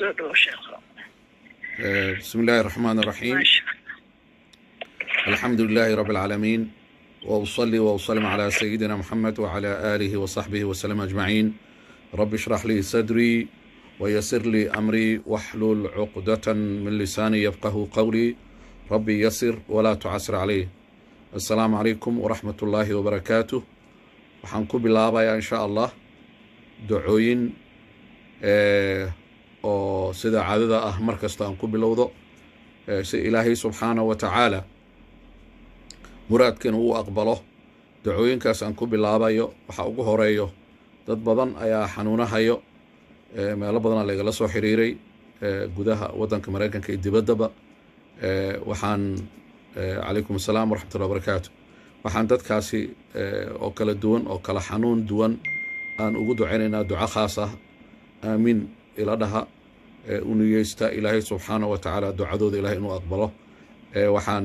soo dhowo sheekho بسم الله الرحمن الرحيم maasha الحمد لله رب العالمين وأصلي وأسلم على سيدنا محمد وعلى آله وصحبه وسلم أجمعين رب اشرح لي صدري ويسر لي أمري واحلل عقدة من لساني يفقه قولي ربي يسر ولا تعسر عليه السلام عليكم ورحمة الله وبركاته waxaan ku bilaabayaa insha allah ducooyin eh, oo sida caadada ah mar kasta aan ku bilowdo eh, si ilaahay subxaanahu wa tacaala muraadkeena uu aqbalo dacooyinkaas aan ku bilaabayo waxa ugu horeeyo dad badan ayaa xanuunahayo eh, meelo badanaa lagala soo xiriiray eh, gudaha waddanka maraykanka iyo dibaddaba eh, waxaan eh, calaykum asalaam waraxmatullahi wabarakaatu waxaan dadkaasi eh, oo kala duwan oo kala xanuun duwan aan ugu ducaynaynaa duco khaas ah aamiin ila dhaha eh, u niyeysta ilaahay subxaanahu wa tacaala ducadooda ilahay inuu aqbalo eh, waxaan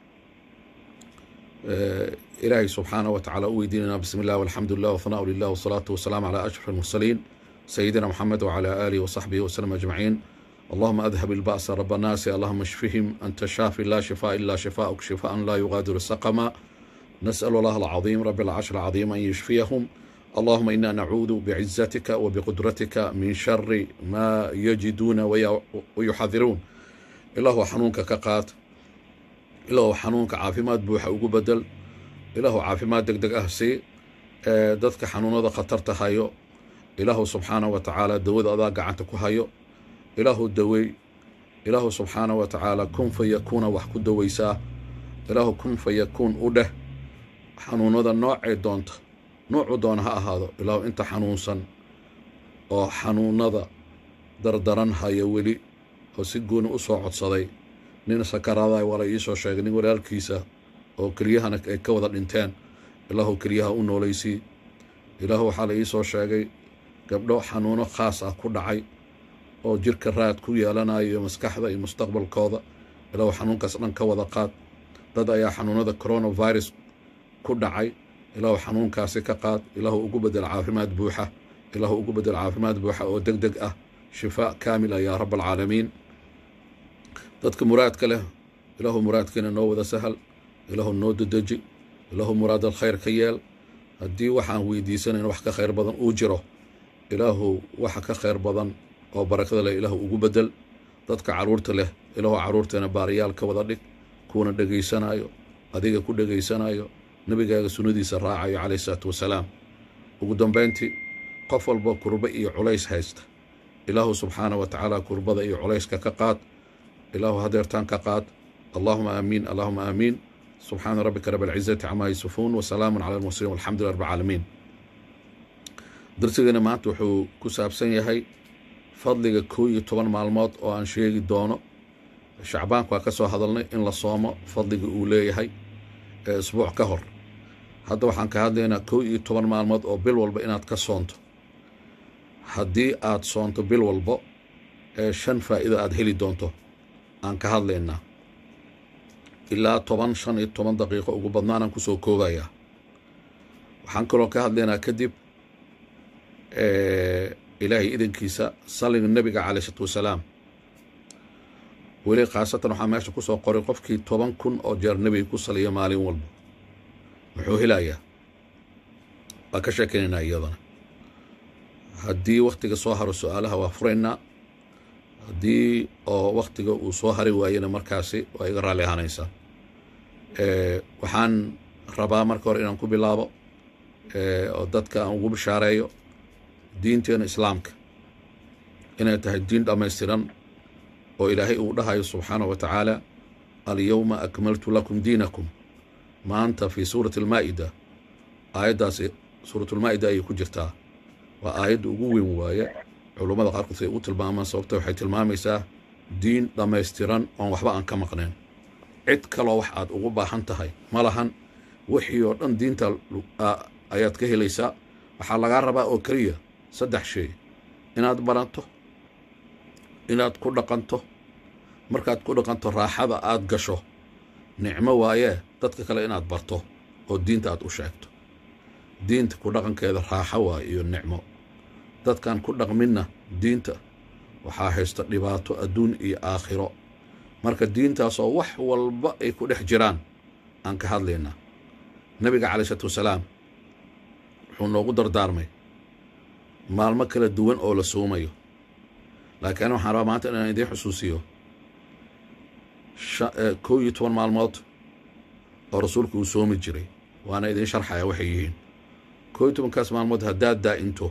إلهي سبحانه وتعالى ويديننا بسم الله والحمد لله والثناء لله والصلاة والسلام على أشرف المرسلين سيدنا محمد وعلى آله وصحبه وسلم أجمعين اللهم أذهب البأس رب الناس اللهم اشفهم أنت الشافي لا شفاء إلا شفاءك شفاء لا يغادر سقما نسأل الله العظيم رب العرش العظيم أن يشفيهم اللهم إنا نعوذ بعزتك وبقدرتك من شر ما يجدون وي- ويحذرون إله حنونك كقات ilaahu xanuunka caafimaad buuxa ugu bedel ilaahu caafimaad deg deg ah sii ee dadka xanuunada khatarta hayo ilaahu subxaanahu wa tacaala dawada adaa gacanta ku hayo ilaahu dawey ilaahu subxaanahu wa tacaala kun fa yakuuna wax ku dawaysaa ilaahu kun fa yakuun u dheh xanuunada noocay doonta noocu doona ha ahaado ilaahu inta xanuunsan oo xanuunada dardaran haya weli oo si gooni u soo codsaday nin sakaraada waa la iisoo sheegay nin walaalkiisa oo kelyahana ay ka wada dhinteen ilaahu kelyaha u noolaysii ilaahu waxaa la iisoo sheegay gabdho xanuuno khaas ah ku dhacay oo jirka raad ku yeelanayo maskaxda iyo mustaqbalkooda ilaahu xanuunkaas dhan ka wada qaad dad ayaa xanuunada coronavirus ku dhacay ilaahu xanuunkaasi ka qaad ilaahu ugu bedel caafimaad buuxa ilaahu ugu bedel caafimaad buuxa oo deg deg ah shifaa kaamila yaa rab alcaalamiin dadka muraadka leh ilaahu muraadkeena noo wada sahal ilaahu noo dedeji ilaahu muraad alkhayr ka yeel haddii waxaan weydiisanayn wax ka khayr badan uu jiro ilaahu waxa ka khayr badan oo barakada leh ilaahu ugu bedel dadka caruurta leh ilaahu caruurteena baariyaal ka wada dhig kuwana dhegaysanayo adiga ku dhegaysanayo nebigaaga sunnadiisa raacayo calayhi salaatu wasalaam ugu dambayntii qof walba kurba iyo culays haysta ilaahu subxaanahu wa tacaala kurbada iyo culayska ka qaad ilaahu hadeertaan ka qaad allahuma aamiin allahuma aamiin subxaana rabbika rab alcizati camaa yasifuun wasalaamu cala almursaliin walxamdu lilah rab alcaalamiin darsigeena maanta wuxuu ku saabsan yahay fadliga koo iyo toban maalmood oo aan sheegi doono shacbaanku waa ka soo hadalnay in la soomo fadliga uu leeyahay ee isbuuc ka hor hadda waxaan ka hadlaynaa koo iyo toban maalmood oo bil walba inaad ka soonto haddii aad soonto bil walbo ee shan faa'iida aad heli doonto aan ka hadlaynaa ilaa toban shan iyo toban daqiiqo ugu badnaanaan kusoo koobayaa waxaan kaloo ka hadlaynaa kadib ilaahay idankiisa salliga nebiga caleyh isalaatu wasalaam weli khaasatan waxaa meesha kusoo qoray qofkii toban kun oo jeer nebiga ku saliya maalin walba muxuu helayaa waa ka sheekaynaynaa iyadana haddii wakhtiga soo haro su-aalaha waa furaynaa haddii oo wakhtiga uu soo hari waayena markaasi waa iga raalli ahaanaysaa waxaan rabaa marka hore inaan ku bilaabo oo dadka aan ugu bishaareeyo diinteena islaamka inay tahay diin dhammaystiran oo ilaahay uu dhahayo subxaanahu wa tacaala alyowma akmaltu lakum diinakum maanta fii suurati almaa'ida aayaddaasi suuratulmaa'ida ayay ku jirtaa waa aayadda ugu weyn waaye culummada qaarkood say u tilmaamaan sababta waxay tilmaamaysaa diin dhammaystiran oon waxba aan ka maqnayn cid kaloo wax aad ugu baahan tahay ma lahan wixii oo dhan diinta ayaad ka helaysaa waxaa lagaa rabaa oo keliya saddex shay inaad baranto inaad ku dhaqanto markaad ku dhaqanto raaxada aad gasho nicmo waayee dadka kale inaad barto oo diinta aad u sheegto diinta ku dhaqankeeda raaxo waaye iyo nicmo dadkaan ku dhaqminna diinta waxaa haysta dhibaato adduun iyo aakhiro marka diintaasoo wax walba ay ku dhex jiraan aan ka hadlaynaa nebiga calai isalaatu wasalaam wuxuu noogu dardaarmay maalmo kala duwan oo la soomayo laakiin ani waxaan rabaa maanta inaan idiin xusuusiyo kow iyo toban maalmood oo rasuulku uu soomi jiray waana idiin sharxaya waxay yihiin kow iyo tobankaas maalmood haddaad daa'into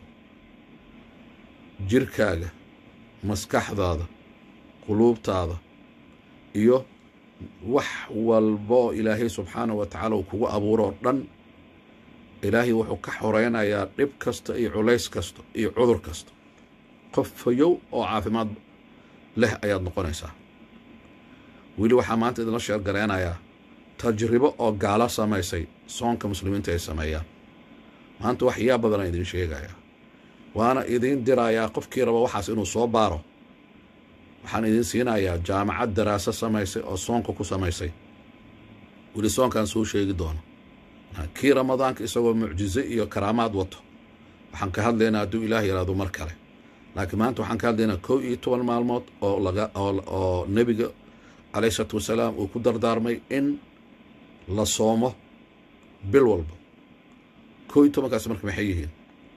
jirkaaga maskaxdaada quluubtaada iyo wax walboo ilaahay subxaanahu wa tacaala uu kugu abuuroo dhan ilaahay wuxuu ka xoreynayaa dhib kasta iyo culays kasta iyo cudur kasta qof fayow oo caafimaad leh ayaad noqonaysaa weli waxaa maanta idinla sheergareynayaa tajribo oo gaalo samaysay soonka muslimiinta ay sameeyaan maanta wax yaa badanaa idiin sheegayaa waana idiin dirayaa qofkii raba waxaas inuu soo baaro waxaan idiin siinayaa jaamacad daraaso samaysay oo soonka ku samaysay weli soonkaan soo sheegi doono kii ramadaanka isagoo mucjize iyo karaamaad wato waxaan ka hadlaynaa hadduu ilaah yaraado mar kale laakiin maanta waxaan ka hadlaynaa kow iyo toban maalmood oo laga oo nebiga calayhi isalaatu wasalaam uu ku dardaarmay in la soomo bil walba kow iyo tobankaas marka maxay yihiin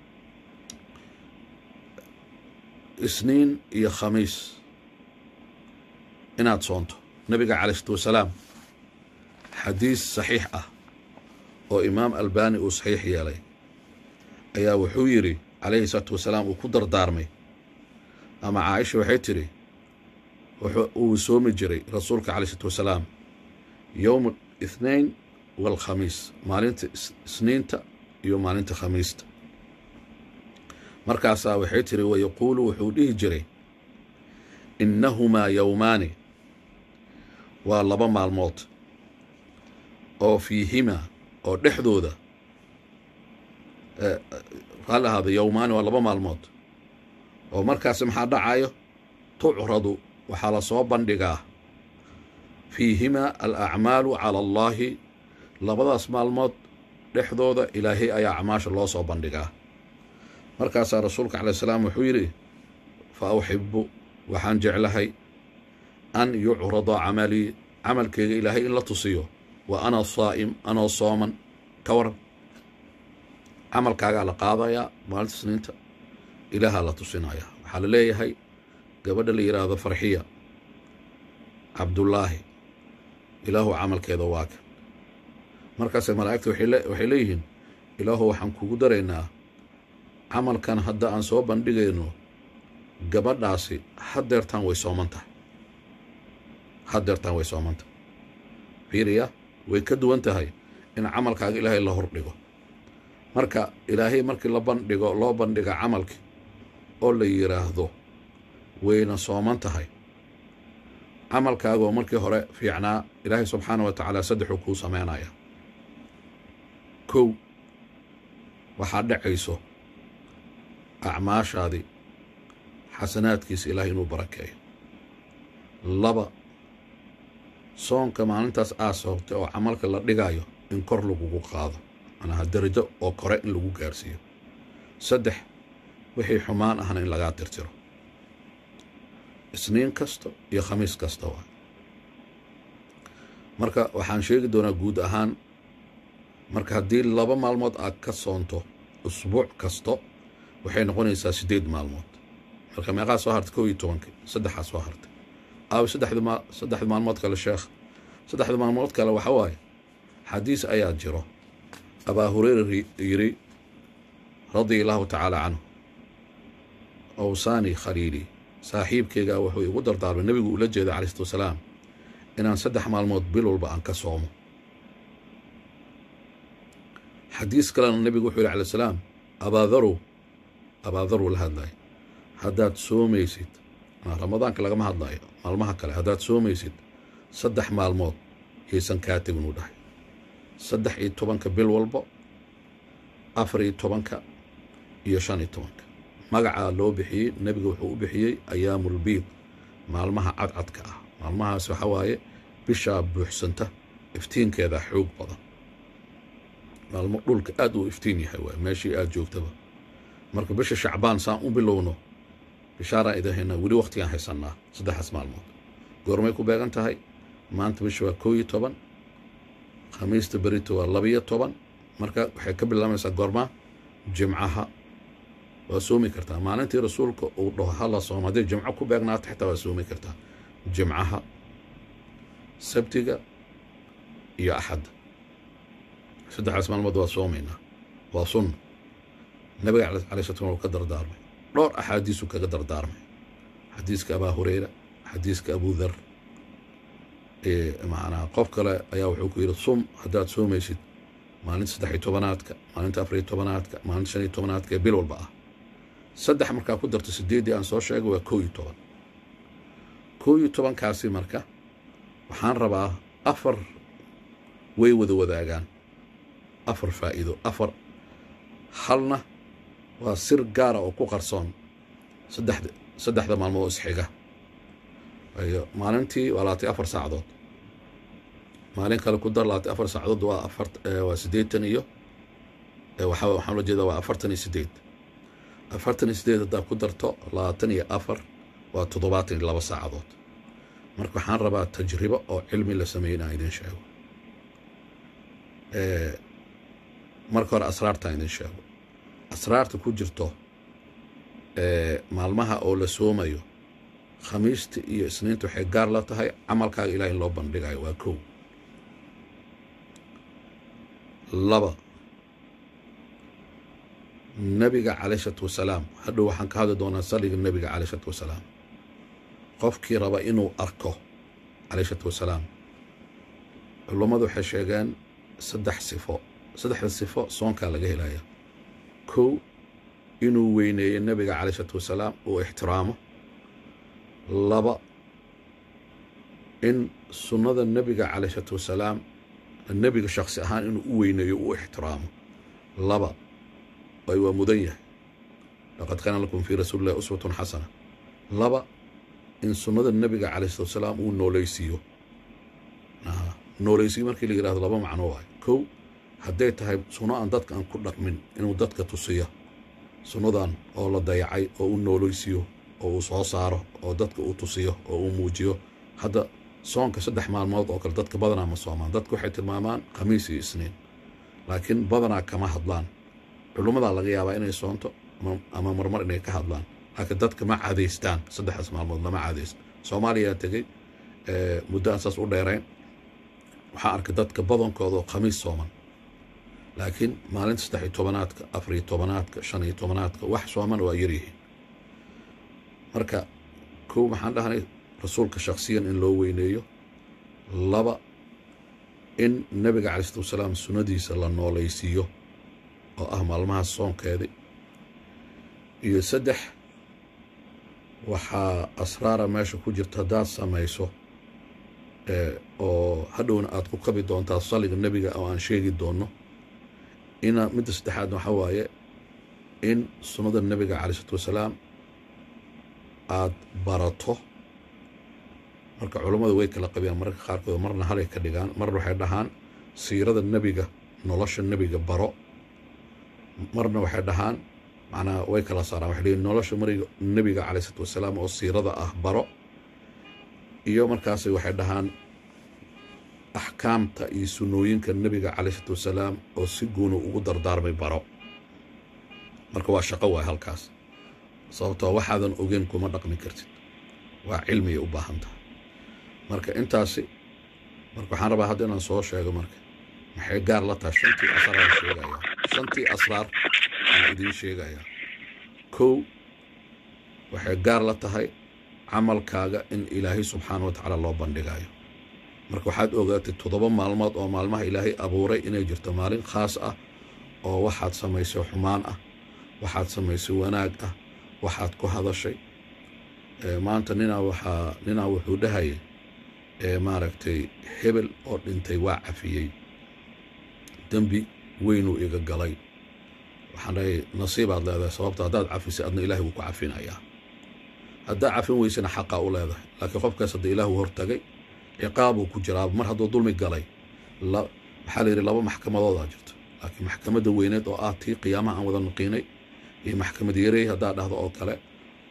isniin iyo khamiis inaad soonto nebiga calai isalaatu wasalaam xadiis saxiix ah oo imaam albani uu saxiix yeelay ayaa wuxuu yidhi calayhi salaatu wasalaam uu ku dardaarmay ama caaisha waxay tidhi uu soomi jiray rasuulka calai isalaatu wasalaam yowma ithnain waalkhamiis maalinta isniinta iyo maalinta khamiista markaasaa waxay tidhi wayaquulu wuxuu dhihi jiray innahumaa yowmaani waa laba maalmood oo fiihimaa oo dhexdooda qaal ahaada yowmaani waa laba maalmood oo markaasi maxaa dhacayo tucradu waxaa la soo bandhigaa fiihimaa alacmaalu cala allaahi labadaas maalmood dhexdooda ilaahay ayaa acmaasha loo soo bandhigaa markaasaa rasuulka calai salaam wuxuu yidhi fa uxibu waxaan jeclahay an yucrada camalii camalkeyga ilaahay in la tusiyo wa ana saa'im anoo sooman ka waran camalkaagaa la qaadayaa maalinta isniinta ilaahaa la tusinayaa waxaa la leeyahay gabadha la yidhaahdo farxiya cabdullaahi ilaahu camalkeeda waa kan markaase malaa'igta waxay leeyihiin ilaahu waxaan kugu daraynaa camalkan hadda aan soo bandhigayno gabadhaasi haddeertaan way sooman tahay haddeertaan way sooman tahay fiiriya way ka duwan tahay in camalkaaga ilaahay la hordhigo marka ilaahay markii la bandhigo loo bandhiga camalkii oo la yidhaahdo wayna sooman tahay camalkaagoo markii hore fiicnaa ilaahay subxaana wa tacaala saddexuu kuu sameynaya kow waxaa dhacayso acmaashaadii xasanaadkiisa ilaahay inuu barakeeyo laba soonka maalintaas aad soogtay oo camalka la dhigaayo in kor lagugu qaado manaha darajo oo kore in lagu gaarsiiyo saddex wixii xumaan ahna in lagaa tirtiro isniin kasta iyo khamiis kasta waa marka waxaan sheegi doonaa guud ahaan marka haddii laba maalmood aad ka soonto usbuuc kasto waxay noqonaysaa siddeed maalmood marka meeqaa soo hartay kow iyo tobankii saddexaa soo hartay aaw saddexda maalmood kale sheekh saddexda maalmood kale waxa waaye xadiis ayaa jiro abaa hureyra yidhi radia allaahu tacaala canhu awsaani khaliili saaxiibkeygaa wuxuu igu dardaarmay nebigu ula jeeda calai isatu wasalaam inaan saddex maalmood bil walba aan ka soomo xadiis kalena nebigu wuxuu yihi alai salaam abaadarow abaadarow la hadlaya haddaad soomaysid ramadaanka lagama hadlayo maalmaha kale haddaad soomaysid saddex maalmood yaysan kaa tegin uu dhahay saddex iyo tobanka bil walbo afar iyo tobanka iyo shan iyo tobanka magacaa loo bixiyey nebiga wuxuu u bixiyey ayaamulbiid maalmaha cadcadka ah maalmahaas waxa waaye bishaa buuxsanta iftiinkeeda xoog badan maalmo dhulka aad uu iftiin yahay waay meeshii aad joogtaba marka bisha shacbaan saan u bilowno bishaaraan idin haynaa weli waqtigaan haysannaa saddexdaas maalmood goormay ku beegan tahay maanta bisha waa koo iyo toban khamiista berito waa labiyo toban marka waxay ka bilaabaysaa goormaa jimcaha waa soomi kartaa maalintii rasuulka uu dhaho hala soom hadday jimco ku beegnaato xitaa waa soomi kartaa jimcaha sabtiga iyo axadda saddexdaas maalmood waa soomaynaa waa sunna nabiga calay slat slam uu ka dardaarmay dhowr axaadiisuu kaga dardaarmay xadiiska abaa hureyra xadiiska abu dhar macnaa qof kale ayaa wuxuu ku yidhi sum haddaad soomaysid maalinta saddex iyo tobanaadka maalinta afar iyo tobanaadka maalinta shan iyo tobanaadka ee bil walba ah saddex markaa ku darto sideeddii aan soo sheegay waa koo iyo toban koo iyo tobankaasi marka waxaan rabaa afar way wada wadaagaan afar faa'iido afar halna waa sir gaara oo ku qarsoon saddexda saddexda maalmood oo isxiga ayo maalintii waa labaatay afar saacadood maalin kale ku dar labaatay afar saacadood waa afar waa siddeetan iyo waxa waxaan la jeedaa waa afartan iyo siddeed afartan iyo siddeed haddaa ku darto labaatan iyo afar waa toddobaatan iyo laba saacadood marka waxaan rabaa tajribo oo cilmi la sameeyey inaan idin sheego marka hore asraartaan idin sheego asraarta ku jirto maalmaha oo la soomayo khamiista iyo isniinta waxay gaar la tahay camalkaaga ilaah in loo bandhigayo waa kow laba nebiga calay isalaatu wasalaam hadhow waxaan ka hadli doonaa salliga nebiga calay isalaatu wasalaam qofkii raba inuu arko calay isalaatu wasalaam culummadu waxay sheegeen saddex sifo saddexda sifo soonkaa laga helaya kow inuu weyneeyo nebiga calay isalaatu wasalaam uu ixtiraamo laba in sunnada nebiga calay isalaatu wasalaam nebiga shaksi ahaan inuu u weyneeyo uu ixtiraamo laba ay waa mudan yahay laqad kaana lakum fii rasuuli illahi uswatun xasana laba in sunnada nebiga calay salatu wasalaam uu noolaysiiyo noolaysiyo markii la yihahdo laba macno waayo kow hadday tahay sunno aan dadka aan ku dhaqmin inuu dadka tusiyo sunnadan oo la dayacay oo u noolaysiiyo oo uu soo saaro oo dadka uu tusiyo oo uu muujiyo hadda soonka saddex maalmood oo kale dadka badanaa ma soomaan dadka waxay tilmaamaan khamiis iyo isniin laakiin badanaa kama hadlaan culummadaa laga yaabaa inay soonto ama marmar inay ka hadlaan laakiin dadka ma cadaystaan saddexdaas maalmood lama cadaysto soomaaliyaa tegey muddo aan saas u dheerayn waxaa arkay dadka badankooda oo khamiis sooman laakiin maalinta saddex iyo tobanaadka afar iyo tobanaadka shan iyo tobanaadka wax sooman waa yaryihiin marka kow maxaan dhahnay rasuulka shaksiyan in loo weyneeyo laba in nebiga calai salatu wasalaam sunnadiisa la noolaysiiyo oo ah maalmahaas soonkeedii iyo saddex waxaa asraara meesha ku jirta haddaad samayso oo hadhowna aad ku kabi doontaa salliga nebiga oo aan sheegi doonno ina midda saddexaadna waxaa waaye in sunnada nebiga calai salatu wasalaam aada barato marka culammadu way kala qabiyaan mararka qaarkood marna halay ka dhigaan marna waxay dhahaan siirada nebiga nolosha nebiga baro marna waxay dhahaan macnaa way kala saaraan waxay leeyiin nolosha mariga nebiga calay salatu wasalaam oo siirada ah baro iyo markaas waxay dhahaan axkaamta iyo sunnooyinka nebiga calay salatu wasalaam oo si guunu ugu dardaarmay baro marka waa shaqo waay halkaas sababtoo waxaadan ogeyn kuma dhaqmi kartid waa cilmiyay u baahan tahay marka intaasi marka waxaan rabaa hadda inaan soo sheego marka maxay gaar la tahay shantii asraar sheegayaa shantii asraar aan idiin sheegayaa kow waxay gaar la tahay camalkaaga in ilaahay subxaana wa tacaala loo bandhigayo marka waxaad ogaatay toddoba maalmood oo maalmaha ilaahay abuuray inay jirto maalin khaas ah oo waxaad samaysay xumaan ah waxaad samaysay wanaag ah waxaad ku hadashay maanta ninaa waxaa ninaa wuxuu dhahayay maaragtay hebel oo dhintay waa cafiyey dembi weynuu iga galay waxaan dhahay nasiibaad leedahay sababto haddaad cafisay adna ilahay wuu ku cafinayaa haddaa cafin weysana xaqaa u leedahay laakiin qofkaas hadda ilaahu hortagay ciqaabuu ku jiraa mar hadduu dulmi galay waxaa la yidhi laba maxkamadoodaa jirto laakiin maxkamadda weyneed oo ah tii qiyaamaha aan wada nuqiinay iyo maxkamad yarey haddaa dhahdo oo kale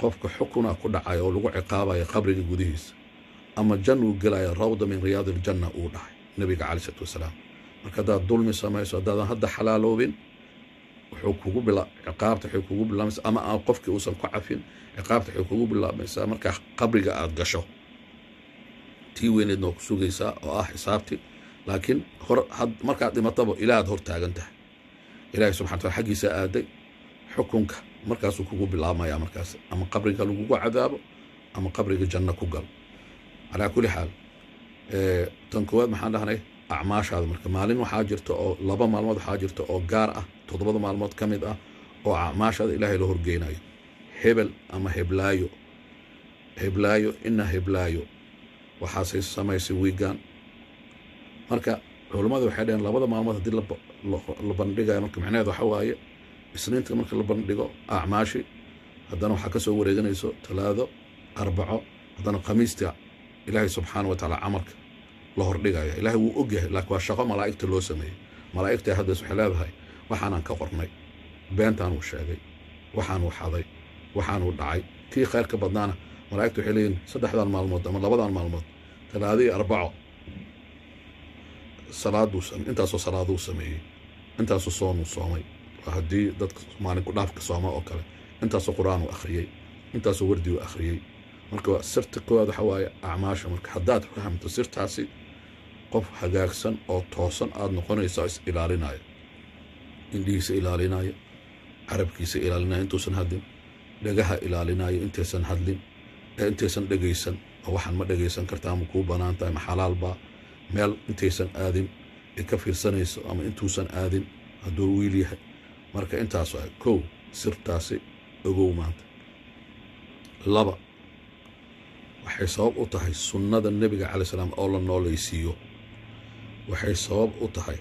qofka xukunaa ku dhacaya oo lagu ciqaabaya qabriga gudihiisa ama jannuu gelaya rawda min riyaadi iljanna uu dhahay nebiga calai isalaatu wasalaam marka haddaad dulmi samayso haddaadan hadda xalaaloobin wuxuu kugu bila ciqaabta waxay kugu bilaamaysaa ama aan qofkii uusan ku cafin ciqaabta waxay kugu bilaamaysaa markaa qabriga aad gasho tii weyneedna waa ku sugaysaa oo ah xisaabti laakiin hor markaad dhimataba ilaahaad hor taagan tahay ilaahay subxana wataala xaggiisa aaday xukunka markaasuu kugu bilaabmaya markaas ama qabriga lagugu cadaabo ama qabriga janno ku gal calaa kulli xaal tan koowaad maxaan dhahnay acmaashaada marka maalin waxaa jirta oo laba maalmood waxaa jirta oo gaar ah toddobada maalmood ka mid ah oo acmaashaada ilaahay la horgeynayo hebel ama heblaayo heblaayo ina heblaayo waxaasay samaysay wiigaan marka culummadu waxay dhaheen labada maalmood haddii la bandhigayo marka macnaheed waxa waaye isniinta marka la bandhigo acmaashi haddana waxaa ka soo wareeganayso talaado arbaco haddana khamiista ilaahay subxaana wa tacaala camalka la hordhigaya ilaahay wuu og yahay laakiin waa shaqo malaa'igta loo sameeyey malaa'igta haddas waxay leedahay waxaanaan ka qornay beentaanuu sheegay waxaanuu xaday waxaanuu dhacay kii khayrka badnaana malaa'igta waxay leeyihin saddexdan maalmood ama labadan maalmood talaado iyo arbaco salaaduu intaasoo salaaduu sameeyey intaasoo soonuu soomay waa haddii dadka maalin ku dhaafka sooma oo kale intaasoo qur-aanuu akhriyey intaasoo wardiuu akhriyey marka sirta koowaad waxa waaye acmaasha marka haddaad fahamto sirtaasi qof hagaagsan oo toosan aada noqonaysaa is ilaalinaayo indhihiisa ilaalinaayo carabkiisa ilaalinaayo intuusan hadlin dhagaha ilaalinaayo intaysan hadlin ee intaysan dhegaysan oo waxaan ma dhegaysan kartaa ma kuu bannaan tahay ma xalaalbaa meel intaysan aadin ay ka fiirsanayso ama intuusan aadin hadduu wiil yahay marka intaas waa kow sirtaasi ogow maanta laba waxay sabab u tahay sunnada nebiga calai salaam oo la noolaysiiyo waxay sabab u tahay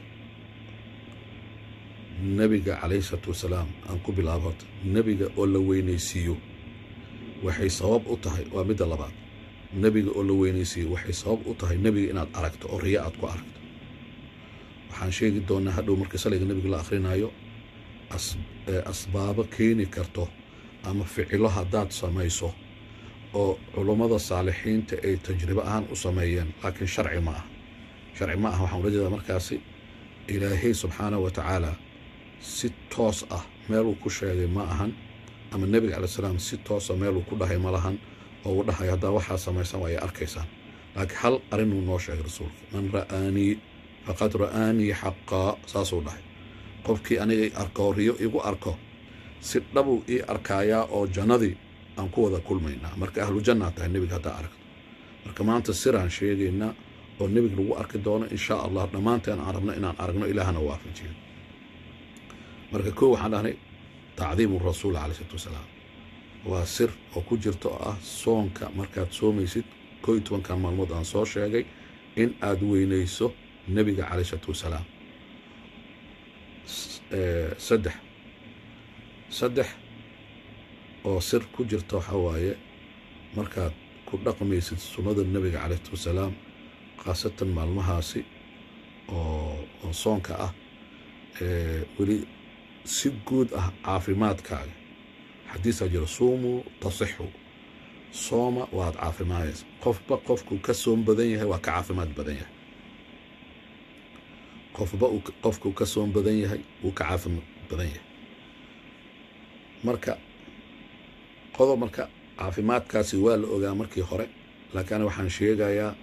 nebiga calayhi salaatu wasalaam aan ku bilaabo horta nebiga oo la weynaysiiyo waxay sabab u tahay waa midda labaad nebiga oo la weynaysiiyo waxay sabab u tahay nebiga inaad aragto oo riya aad ku aragto waxaan sheegi doonaa hadhow marka salayga nebiga la akhrinayo asbaabo keeni karto ama ficilo haddaad samayso oo culummada saalixiinta ay tajribo ahaan u sameeyeen laakiin sharci ma ah sharci ma ah waxaan ula jeedaa markaasi ilaahay subxaanah wa tacaala si toos ah meeluu ku sheegay ma ahan ama nebiga calai salaam si toosa meeluu ku dhahay ma lahan oo uu dhahay haddaa waxaa samaysan waa ay arkaysaan laakiin hal arrinuu noo sheegay rasuulka man ra'aanii faqad ra'aanii xaqaa saasuu dhahay qofkii aniga arko riyo igu arko si dhabuu ii arkaayaa oo jannadii aan ku wada kulmaynaa marka ahlu jannaa tahay nebiga haddaa aragto marka maanta siraan sheegaynaa oo nebiga lagu arki doono inshaa allah dhammaanteen aan rabno inaan aragno ilaahana waafajiyo marka koo waxaan dhahnay tacdiimu rasuul calai isalaatu wasalaam waa sir oo ku jirto oo ah soonka markaad soomaysid koo iyo tobankan maalmood aan soo sheegay in aad weynayso nebiga calai isalaatu wasalaam saddex saddex oo sir ku jirta waxaa waaye markaad ku dhaqmaysid sunnada nebiga calayhi wasalaam khaasatan maalmahaasi oo oo soonka ah weli si guud ah caafimaadkaaga xadiisaa jira suumuu tasixu sooma waad caafimaadaysa qofba qofkuu ka soom badan yahay waa ka caafimaad badan yahay qofba qofkuu ka soom badan yahay wuu ka caafimaad badan yahay marka qodob marka caafimaadkaasi waa la ogaa markii hore laakiin ana waxaan sheegayaa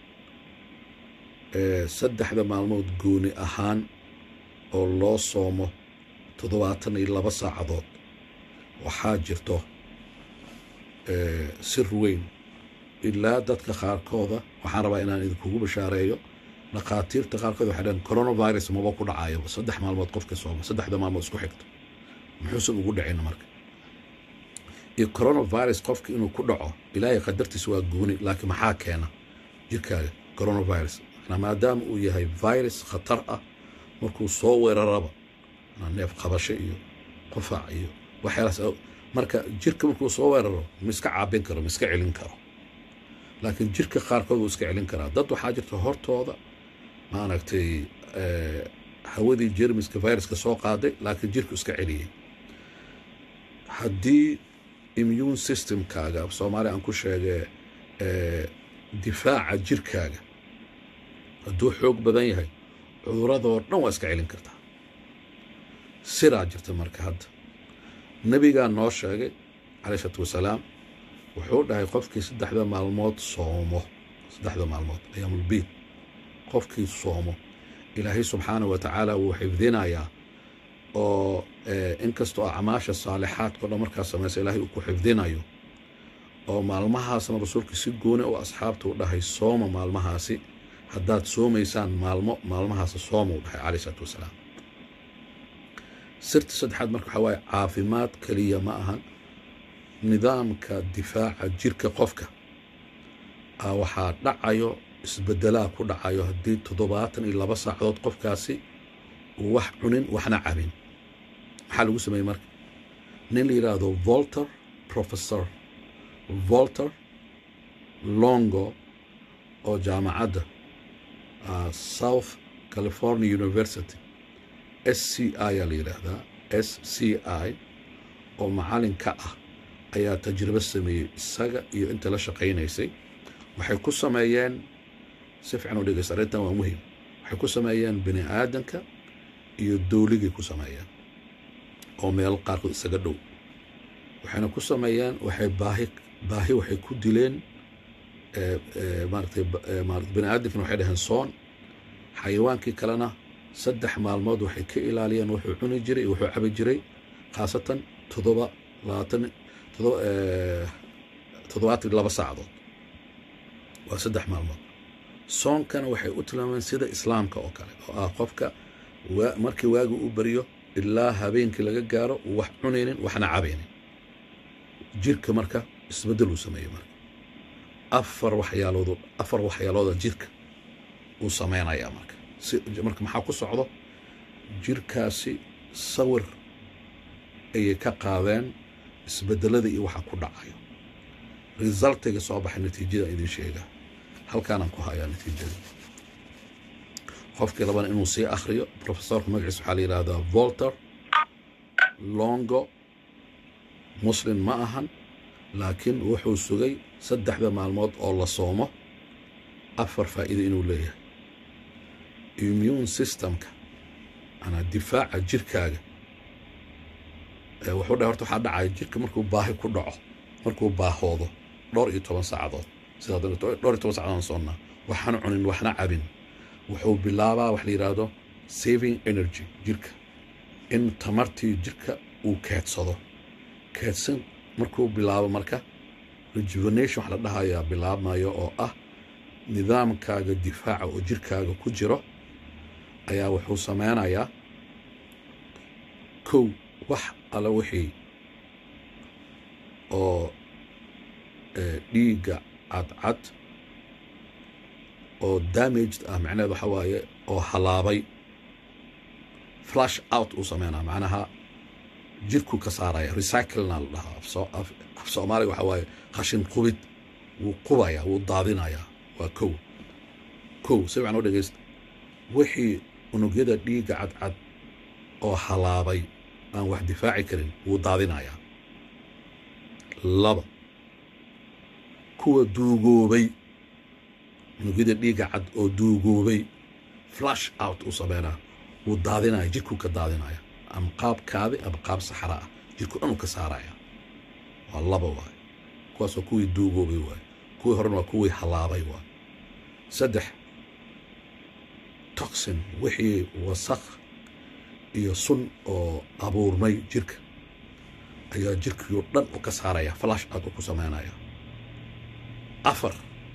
saddexda maalmood gooni ahaan oo loo soomo toddobaatan iyo laba saacadood waxaa jirto sir weyn ilaa dadka qaarkooda waxaan rabaa inaan idinkugu bashaareeyo dhakhaatiirta qaarkood waxay dhaheen coronavirus maba ku dhacayo saddex maalmood qofka sooma saddexda maalmood isku xigto muxuusan ugu dhacin marka iyo coronavirus qofka inuu ku dhaco ilaahay qadartiisa waa gooni laakiin maxaa keena jirkaaga coronavirus maadaama uu yahay virus khatar ah markuu soo weeraraba neef qabasho iyo qufac iyo waxyaalaas marka jirka markuu soo weeraro ma iska caabin karo ma iska celin karo laakiin jirka qaarkood wuu iska celin karaa dad waxaa jirta hortooda maaragtay hawadii jermiska viruska soo qaaday laakiin jirku iska celiyey haddii immune systemkaaga soomaaliya aan ku sheegee difaaca jirkaaga hadduu xoog badan yahay cuduradoo dhan waa iska celin kartaa siraa jirta marka hadda nebigaa noo sheegay caleyh isalaatu wasalaam wuxuu dhahay qofkii saddexda maalmood soomo saddexda maalmood ayaamulbiid qofkii soomo ilaahay subxaana wa tacaala wuu xifdinayaa oo inkastoo acmaasha saalixaadka o dhan markaa samaysa ilaahay uu ku xifdinayo oo maalmahaasna rasuulka si gooni u asxaabta u dhahay sooma maalmahaasi haddaad soomaysaan maalmo maalmahaasi sooma u dhahay caleyh isalaatu wasalaam sirta saddexaad marka waxaa waaye caafimaad keliya ma ahan nidaamka difaaca jirka qofka waxaa dhacayo isbedelaa ku dhacayo haddii toddobaatan iyo laba saacadood qofkaasi uu wax cunin waxna cabin maxaa lagu sameeyey marka nin la yidhaahdo volter professor volter longo oo jaamacadda south california university s c i aa la yidhaahdaa s c i oo macalin ka ah ayaa tajribo sameeyey isaga iyo inta la shaqaynaysay waxay ku sameeyeen si fiican u dhegeysta arrintan waa muhim waxay ku sameeyeen bini aadanka iyo dowligay ku sameeyeen oo meel qaarkood isaga dhow waxayna ku sameeyeen waxay baahi baahi waxay ku dileen maaratay maarata bini aadankana waxay dhaheen soon xayawaankii kalena saddex maalmood waxay ka ilaaliyeen wuxuu cuni jiray iyo wuxuu cabi jiray khaasatan toddoba labaatan toddobaatan laba saacadood waa saddex maalmood soonkana waxay u tilmaameen sida islaamka oo kale oo ah qofka markii waagi u baryo ilaa habeenkii laga gaaro uu wax cunaynin waxna cabaynin jirka marka isbeddel uu sameeyey marka afar waxyaalood afar waxyaalooda jirka uu sameynayaa marka si marka maxaa ku socdo jirkaasi sawir ayay ka qaadeen isbedelada iyo waxa ku dhacayo resultiga soo baxay natiijada idin sheegaa halkaanaan ku hayaa natiijada qofkii labana inuu sii akhriyo professorka magaciisa waxaa la yidhaahdaa volter longo muslim ma ahan laakiin wuxuu sugay saddexda maalmood oo la soomo afar faa'iido inuu leeyahay immune systemka anaa difaaca jirkaaga wuxuu dhahay horta waxaa dhacaya jirka markuu baahi ku dhaco markuu baahoodo dhowr iyo toban saacadood sidaa dhowr iyo toban saacadood soonnaa waxaan cunin waxna cabin wuxuu bilaabaa wax la yidhaahdo saving energy jirka in tamartii jirka uu keedsado keedsan markuu bilaabo marka rejuvenation wax la dhahayaa bilaabmayo oo ah nidaamkaaga difaaca oo jirkaaga ku jiro ayaa wuxuu sameynayaa kow wax alla wixii oo dhiigga cadcad oo damaged ah macnaheed waxa waaye oo halaabay flash out uu sameynaa macnaha jirku ka saaraya recyclena la dhahaa af soomaaliga waxa waaye qashin qubid wuu qubaya wuu daadinayaa waa kow kow si fiican u dhegeysta wixii unugyada dhiigga cadcad oo halaabay aan wax difaaci karin wuu daadinayaa laba kuwa duugoobay unugyada dhiigga cad oo duugoobay flash out uu sameynaa wuu daadinaya jirkuu ka daadinaya ama qaab kaadi ama qaab saxra ah jirku dhan uu ka saaraya waa laba waay kuwaas waa kuwii duugoobay waay kuwii horena waa kuwii halaabay waay saddex toxin wixii wasakh iyo sun oo abuurmay jirka ayaa jirkiioo dhan u ka saaraya flash out uu ku sameynaya afar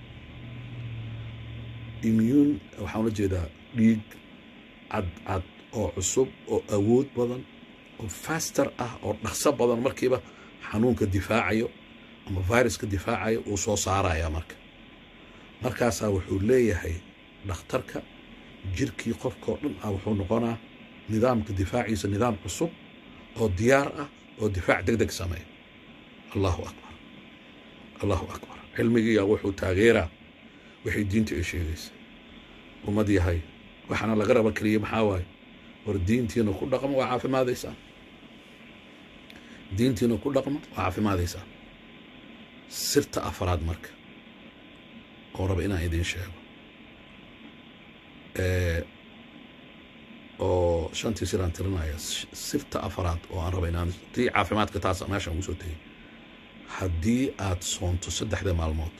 immune waxaan la jeedaa dhiig cadcad oo cusub oo awood badan oo faster ah oo dhaqso badan markiiba xanuunka difaacayo ama viruska difaacayo uu soo saaraya marka markaasaa wuxuu leeyahay dhakhtarka jirkii qofkao dhan ah wuxuu noqonaa nidaamka difaaciisa nidaam cusub oo diyaar ah oo difaac deg deg sameeya allahu akbar allahu akbar cilmigiiyaa wuxuu taageeraa waxay diinta ay sheegaysa ummad yahay waxaana laga raba keliya maxaa waaye war diintiina ku dhaqmo waa caafimaadaysaan diintiina ku dhaqma waa caafimaadaysaa sirta afaraad marka oo raba inaan idiin sheego oo shantii siraan tirinaya sirta afaraad oo aan raba inaan tii caafimaadka taas meeshaan ugu soo tegey haddii aad soonto saddexda maalmood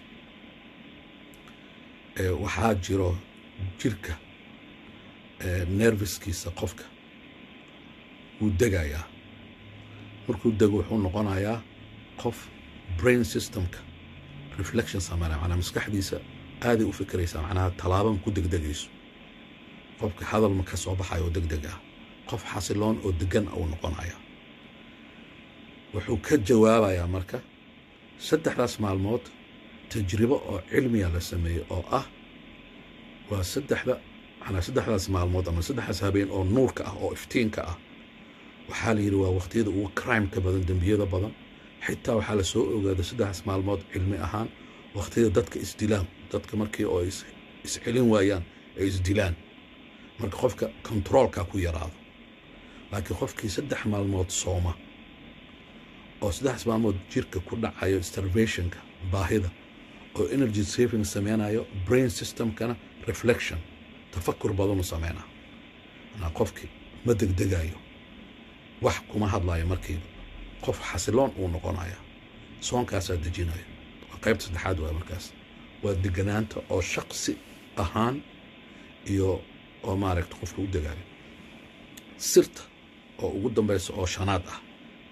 waxaa jiro jirka nerviskiisa qofka wuu degayaa markuu dego wuxuu noqonayaa qof brain systemka reflection sameynaya macnaa maskaxdiisa aaday u fikiraysaa macnaha tallaabama ku degdegayso qofka hadal ma ka soo baxayo oo degdeg ah qof xasiloon oo degan uu noqonaya wuxuu ka jawaabayaa marka saddexdaas maalmood tajribo oo cilmiya la sameeyey oo ah waa saddexda manaa saddexdaas maalmood ama saddexdaas habeen oo nuurka ah oo iftiinka ah waxaa la yidhi waa waqtiyada ugu crimeka badan dembiyada badan xitaa waxaa la soo ogaaday saddexdaas maalmood cilmi ahaan waqtiyada dadka isdilaan dadka markii oo iscelin waayaan ay isdilaan marka qofka controolka ku yaraado laakiin qofkii saddex maalmood sooma oo saddexdaas maalmood jirka ku dhacayo starvationka baahida oo energy saving sameynayo brain systemkana reflection tafakur badanu sameynaa manaa qofkii ma degdegayo wax kuma hadlayo markiiba qof xasiloon uu noqonaya soonkaasaa dejinayo waa qaybta saddexaad waay markaas waa deganaanta oo shaqsi ahaan iyo oo maaragta qofka u degaayo sirta oo ugu dambaysa oo shanaad ah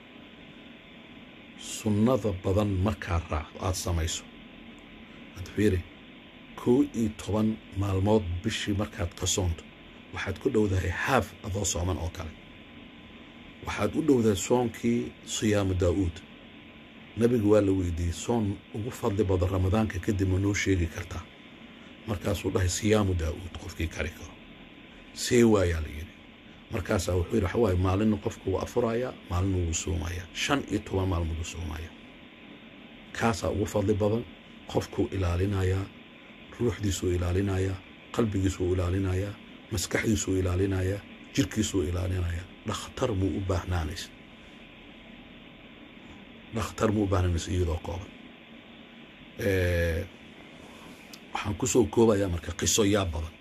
sunnada badan markaa raacdo aada samayso ad fiiri kow iyo toban maalmood bishii markaad ka soonto waxaad ku dhowdahay haaf adoo sooman oo kale waxaad u dhowdahay soonkii siyaamu daa'uud nebigu waa la weydiiyey soon ugu fadli badan ramadaanka kadib ma noo sheegi kartaa markaasuu dhahay siyaamu daa'uud qofkii kari karo see waayaa la yidhi markaasaa wuxuu yidhi waxawaaye maalinna qofku wuu afurayaa maalinna wuu soomayaa shan iyo toban maalmood wuu soomayaa kaasaa ugu fadli badan qofkuu ilaalinayaa ruuxdiisuu ilaalinayaa qalbigiisuu ilaalinayaa maskaxdiisuu ilaalinayaa jirkiisuu ilaalinayaa dhakhtar muu u baahnaanaysa dhakhtar muu u baahnaanaysa iyadoo kooban waxaan ku soo koobayaa marka qiso yaa badan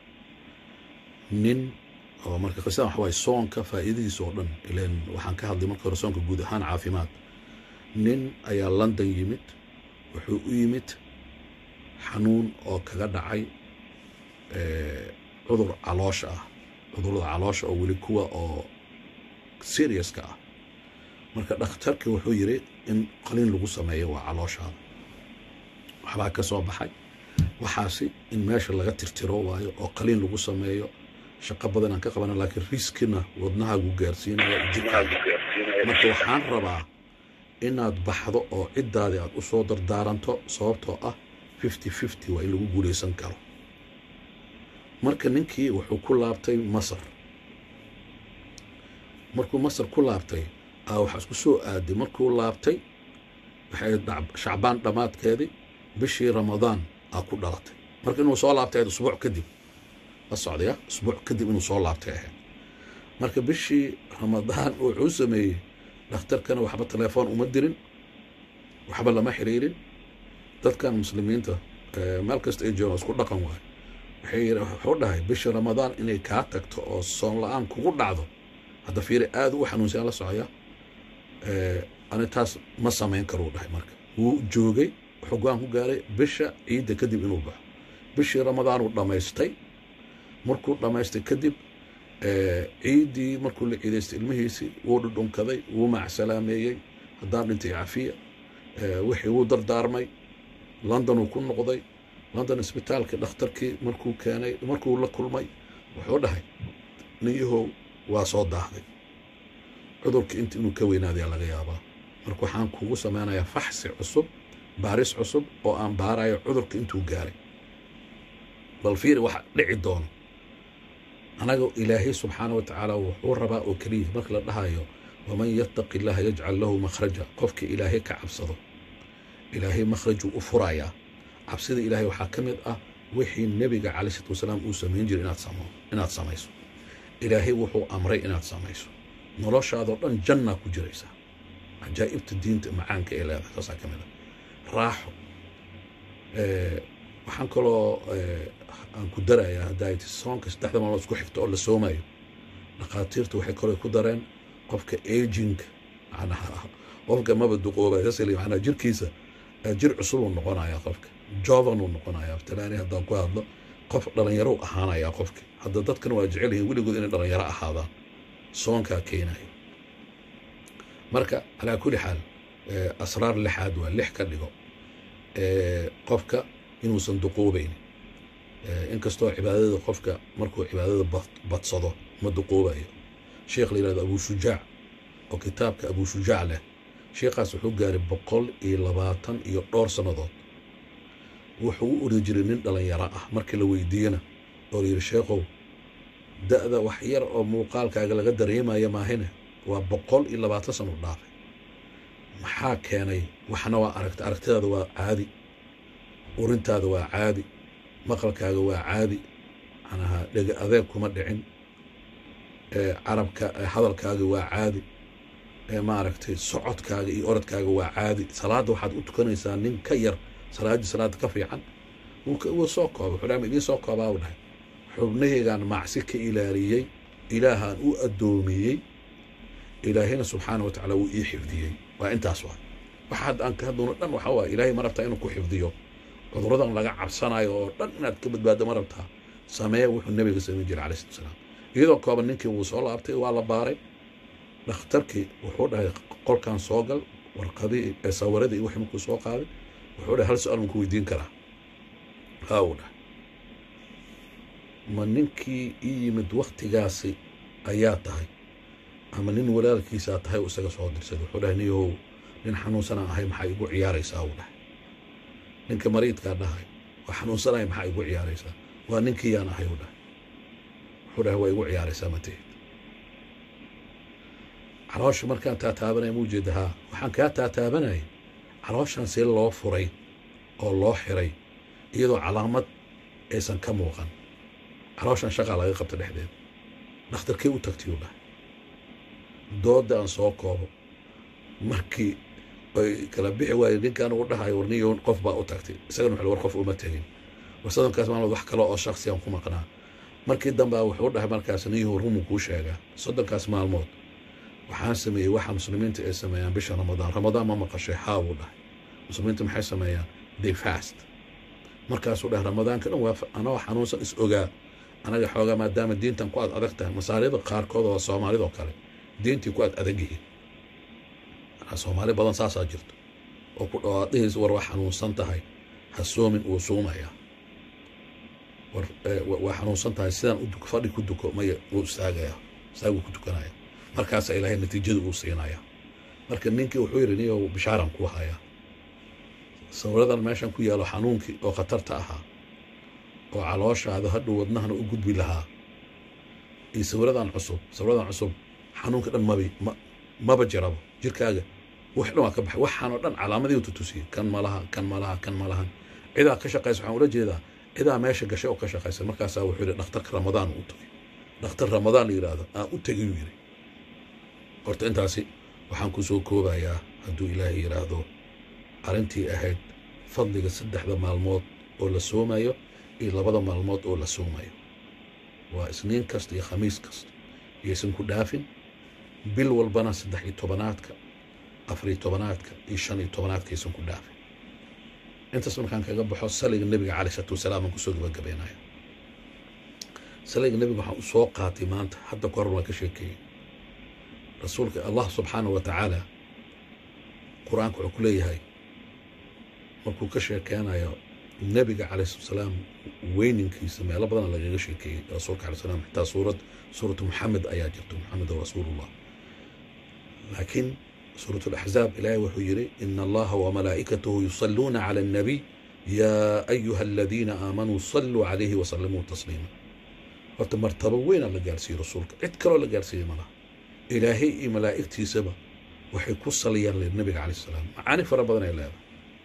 nin oo marka qisada waxa waaye soonka faa'iidadiisa oo dhan ileen waxaan ka hadlay marka hore soonka guud ahaan caafimaad nin ayaa london yimid wuxuu u yimid xanuun oo kaga dhacay cudur caloosha ah cudurada caloosha oo weli kuwa oo seriuska ah marka dhakhtarka wuxuu yidhi in qaliin lagu sameeyo waa calooshaada waxbaa ka soo baxay waxaasi in meesha laga tirtiro waayo oo qaliin lagu sameeyo shaqo badan aan ka qabana laakiin riskina wadnahaagu gaarsiinaya jirkaaga marka waxaan rabaa inaad baxdo oo ciddaadii aad u soo dardaaranto sababtoo ah fifty fifty waa in lagu guulaysan karo marka ninkii wuxuu ku laabtay masar markuu masar ku laabtay aa waxaa isku soo aaday markuu laabtay waxay shacbaan dhammaadkeedii bishii ramadaan aa ku dhalatay marka inuu soo laabtay ahayd usbuuc kadib la socdaya usbuuc kadib inuu soo laabtay ahayd marka bishii ramadaan wuxuu sameeyey dhakhtarkana waxba telefoon uma dirin waxba lama xiriirin dadkan muslimiinta meel kasta ay joogaan isku dhaqan waayo waxay wuxuu dhahay bisha ramadaan inay kaa tagto oo soon la-aan kugu dhacdo hadda fiiri aada u xanuunsan la socaya ani taas ma samayn karuu dhahay marka wuu joogay wuxuu go-aan ku gaaray bisha ciidda kadib inuu baxo bishii ramadaanuu dhammaystay markuu dhammaystay kadib ciiddii markuu la ciidaystay ilmihiisii wuu dhudhunkaday wuu macsalaameeyey haddaan dhintay cafiya wixii wuu dardaarmay london uu ku noqday london isbitaalkii dhakhtarkii markuu keenay markuu la kulmay wuxuu dhahay ninyahow waa soo daahday cudurkii inta inuu ka weynaadayaa laga yaabaa marka waxaan kugu sameynayaa faxsi cusub baaris cusub oo aan baarayo cudurka intuu gaaray bal fiiri waxa dhici doono anaga ilaahay subxaana wa tacaala wuxuu rabaa oo keliya marka la dhahayo waman yattaqi illaha yajcal lahu makhraja qofka ilaahay ka cabsado ilaahay makhrajuu u furayaa cabsida ilaahay waxaa ka mid ah wixii nebiga calai salatu wasalaam uu samayn jiray inaad samo inaad samayso ilaahay wuxuu amray inaad samayso noloshaadoo dhan jannaa ku jiraysaa cajaa'ibta diinta macaanka ee leedahay taasaa ka mid a raaxo waxaan kaloo aan ku darayaa haddaa ti soonka saddexda maalmood isku xigta oo la soomayo dhakhaatiirtu waxay kaloo ku dareen qofka aging macnaha qofka maba duqooba sasili macnaha jirkiisa jir cusub uu noqonayaa qofka jovan uu noqonayaa talaani haddaan ku hadlo qof dhalinyaro u ahaanayaa qofki hadda dadkan waa jecel yihiin weligood inay dhalinyaro ahaadaan soonkaa keenayo marka calaa kulli xaal asraar lixaad waa lix ka dhigo qofka inuusan duquubayn inkastoo cibaadada qofka markuu cibaadada badsado ma duquubayo sheekh la yihahdo abu shujaac oo kitaabka abu shujaac leh sheekhaas wuxuu gaaray boqol iyo labaatan iyo dhowr sannadood wuxuu u ordi jiray nin dhalinyaro ah markii la weydiiyena oo la yidhi sheekhow da'da wax yar oo muuqaalkaaga laga dareemaya maahine waa boqol iyo labaatan sano dhaafay maxaa keenay waxna waa aragta aragtidaada waa caadi urintaada waa caadi maqalkaaga waa caadi manaha dhega adeeg kuma dhicin carabka hadalkaaga waa caadi maaragtay socodkaaga iyo orodkaaga waa caadi salaadda waxaad u tukanaysaa nin ka yar salaaddii salaadda ka fiican wuu soo kooba wuxuu dhaha ma idiin soo koobaa u dhahay xubnahaygaan macsi ka ilaaliyey ilaahaan u addoomiyey ilaahayna subxaana wa tacaala wuu ii xifdiyey waa intaas waa waxa aan ka hadloono dhan waxaa waaya ilaahay ma rabtaa inuu ku xifdiyo cuduradan laga cabsanayo oo dhan inaad ka badbaaddo ma rabtaa samee wuxuu nebiga samayn jiray calai salatu salaam iyadoo kooban ninkii wuu soo laabtay waa la baaray dhakhtarkii wuxuu dhahay qolkan soo gal warqadii sawiradii iyo wixii markuu soo qaaday wuxuu dhahay hal su-aal manku weydiin karaa haa uu dhahay ma ninkii ii yimid waktigaasi ayaa tahay ama nin walaalkiisaa tahay uu isaga soo dirsaday wuxuu dhahay niyahow nin xanuunsanaan ahay maxaa igu ciyaaraysaa uu dhahay ninka mariidkaa dhahay waa xanuunsanaya maxaa igu ciyaaraysaa waa ninkii yaan ahay uu dhahay wuxuu dhahay waa igu ciyaaraysaa matahid caloosha markaan taataabanaya ma ujeeda haa waxaan kaa taataabanayay calooshan see loo furay oo loo xiray iyadoo calaamad aysan ka muuqan calooshan shaqaa laga qabta dhexdeeda dhakhtarkii u tagtay uu dhahay dooda aan soo koobo markii ay kala bixi waayeen ninkan uu dhahayo warniyo qof baa u tagtay isagana wuxuu war qof uma tegin war soddonkaas maalmood wax kale oo shaksi aan ku maqnaa markii dambe wuxuu dhahay markaas niyahu rumu kuu sheegaa soddonkaas maalmood waxaan sameeyey waxa muslimiinta ay sameeyaan bisha ramadaan ramadaan ma maqashay haa buu dhahay muslimiinta maxay sameeyaan they fast markaasuu dhahay ramadaanka dhan waa anoo xanuunsan is ogaa anaga xoogaa maadaama diintan ku ad adag tahay masaarida qaarkood oo soomaalidoo kale diintii ku ad adag yihiin soomaali badan saasaa jirto oo ku dhawaadhihiis war waa xanuunsan tahay ha soomin uu suumayaa war waa xanuunsan tahay sidaan u fadhi ku duko maya wuu istaagayaa istaaguu ku tukanaya markaasaa ilaahay natiijada uu siinayaa marka ninkii wuxuu yidhi niyow bishaaran kuu hayaa sawiradan meeshan ku yaalo xanuunkii oo khatarta ahaa oo calooshaada hadhow wadnahana u gudbi lahaa iyo sawiradan cusub sawiradan cusub xanuunka dhan mabi maba jirabo jirkaaga wax dhan waa ka baxay waxaanoo dhan calaamadii tutusiyey kan malaha kan malaha kan malahan cidaa ka shaqaysa waxaan ula jeedaa cidaa meesha gashay oo ka shaqaysa markaasaa wuxuu yidhi dhakhtarka ramadaan u tagay dhakhtar ramadaan la yidhaahdo aan u tegay uu yidhi horta intaasi waxaan ku soo koobayaa hadduu ilaahay yidhaahdo arrintii ahayd fadliga saddexda maalmood oo la soomayo iyo labada maalmood oo la soomayo waa isniin kasta iyo khamiis kasta iyaysan ku dhaafin bil walbana saddex iyo tobanaadka afar iyo tobanaadka iyo shan iyo tobanaadka aysan ku dhaafin intaas markaan kaga baxo saliga nebiga calai isalaatu wasalaam aan kusoo gabagabeynaya saliga nebiga waxaan u soo qaatay maanta hadda ka hor waan ka sheekeeyey rasuulka allah subxaanahu wa tacaala qur-aanka wuxuu ku leeyahay markuu ka sheekeynayo nebiga calai salaam weyninkiisa meelo badana lagaga sheekeeyey rasuulka alai salam xitaa suurad suuratu muxamed ayaa jirto muxamed rasuulullah laakiin suurat alaxzaab ilaahay wuxuu yidhi ina allaha wamalaa'ikatahu yusalluuna cala annabiy yaa ayuha aladiina aamanuu salluu calayhi wasallimuu tasliima horta martabo weynaa la gaarsiiyey rasuulka cid kaloo la gaarsiiyey malaha ilaahay iyo malaa'igtiisaba waxay ku saliyaan le nabiga calai salaam macaani fara badan ay leedahay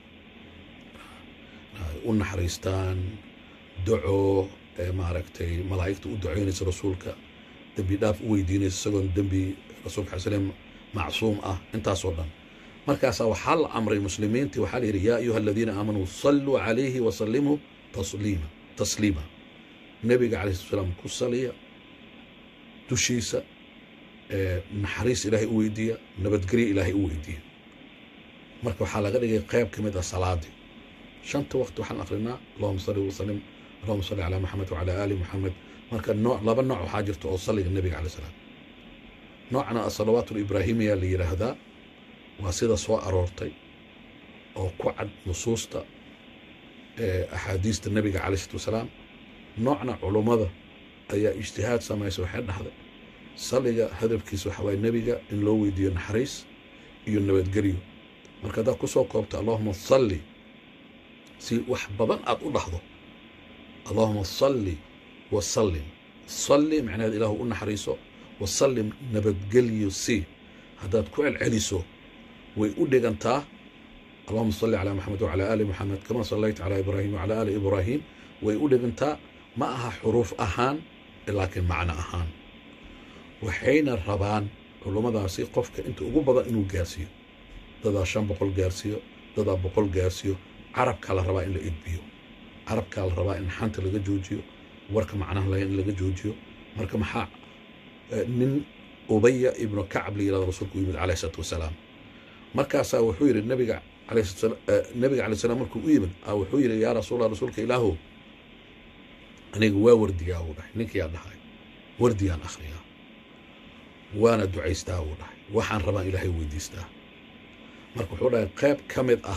u naxariistaan duco maaragtay malaa'igta u ducaynaysa rasuulka dembi dhaaf u weydiinaysa isagoon dembi rasuulka alai slam macsuum ah intaasoo dhan markaasaa waxaa la amray muslimiintii waxaa la yidhi yaa ayuha aladiina aamanuu salluu calayhi wasallimuu tasliima tasliima nebiga calayhi salatu salaam ku saliya dushiisa naxariis ilaahay u weydiiya nabadgelyo ilaahay u weydiiya marka waxaa laga dhigay qayb ka mid ah salaadii shanta waqti waxaan akrinaa allahuma salli wasalim allahuma salli calaa maxamed wacalaa aali maxamed marka nooc laba nooc waxaa jirta oo salliga nebiga calay salaam noocna asalawaat libraahimiya la yidhaahdaa waa sida soo aroortay oo ku cad nusuusta axaadiista nebiga calay salatu wasalaam noocna culummada ayaa ijtihaad samaysa waxay dhahday salliga hadafkiisa waxaa waaye nebiga in loo weydiiyo naxariis iyo nabadgelyo marka haddaad ku soo koobta allahuma salli si wax badan aad u dhahdo allahuma salli wasallim salli macnaheed ilaahu u naxariiso wasallim nabadgelyo si haddaad ku celceliso way u dhigantaa allahuma salli calaa maxamed wacalaa aali maxamed kama sallayta calaa ibraahim wacalaa aali ibraahim way u dhigantaa ma aha xuruuf ahaan laakiin macno ahaan waxayna rabaan culummadaasi qofka inta ugu badan inuu gaarsiiyo dadaa shan boqol gaarsiiyo dadaa boqol gaarsiiyo carabkaa la rabaa in la edbiyo carabkaa la rabaa in xanta laga joojiyo warka macnaha lahayn in laga joojiyo marka maxaa nin ubaya ibnu kacab la yirahdo rasuulku u yimid calayh isalaatu wasalaam markaasaa wuxuu yidhi nabiga nabiga alay salam markuu u yimid wuxuu yidhi yaa rasuulla rasuulka ilaahow aniga waa wardiyaa uu dhahay ninkiyaa dhahay wardiyaan akhriyaa waana ducaystaa uu dhahay waxaan rabaan ilaahay weydiistaa marka wuxuu dhahay qayb ka mid ah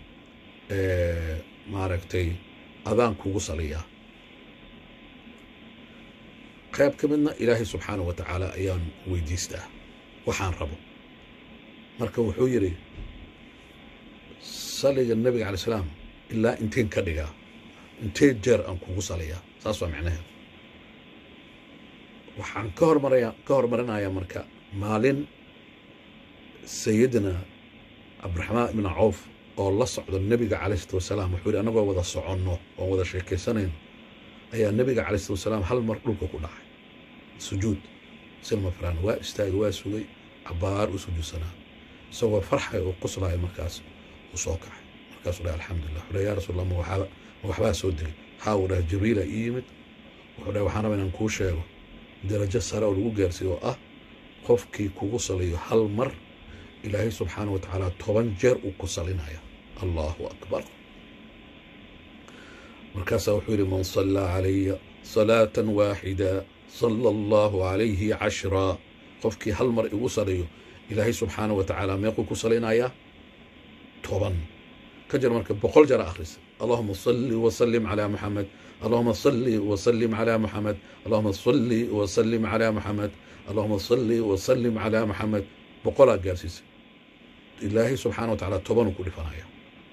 maaragtay adaan kugu saliyaa qayb ka midna ilaahay subxaanah wa tacaala ayaan weydiistaa waxaan rabo marka wuxuu yidhi saliga nebiga calay salaam ilaa inteen ka dhigaa intee jeer aan kugu saliyaa saas waa macnaheed waxaan ka hormaraya ka hormarinayaa marka maalin sayidina cabdiraxmaan ibna cawf oo la socdo nebiga calayh salatu wasalaam wuxuu yidhi annagoo wada soconno oon wada sheekaysanayno ayaa nebiga calayh salatu wasalaam hal mar dhulka ku dhacay sujuud silma faraan waa istaagay waa sugay cabbaar u sujuudsanaa isagoo farxay oo qoslaya markaas uu soo kacay markaasuu dhahay alxamdulilah wuxuu dhahay yaa rasuul allah ma waxaaba ma waxbaa soo degay haa uu dhahay jibriila ii yimid wuxuu dhahay waxaan rabaa inaan kuu sheego darajo sare oo lagu gaarsiiyo oo ah qofkii kugu saliyo hal mar ilaahay subxaana wa tacaala toban jeer uu ku salinaya allahu akbar markaasaa wuxuu yidhi man sallaa calaya salaatan waaxida sala allahu calayhi cashraa qofkii hal mar igu saliyo ilaahay subxaana wa tacaala meequu ku salinayaa toban ka jir marka boqol jara akhrisa allahuma salli wasallim calaa muxamed allahuma salli wasallim calaa muxamed allahuma salli wasallim calaa muxamed allahuma salli wasallim calaa muxamed boqolaa gaarsiisa ilaahay subxaana wa tacaala tobanuu ku dhifanaya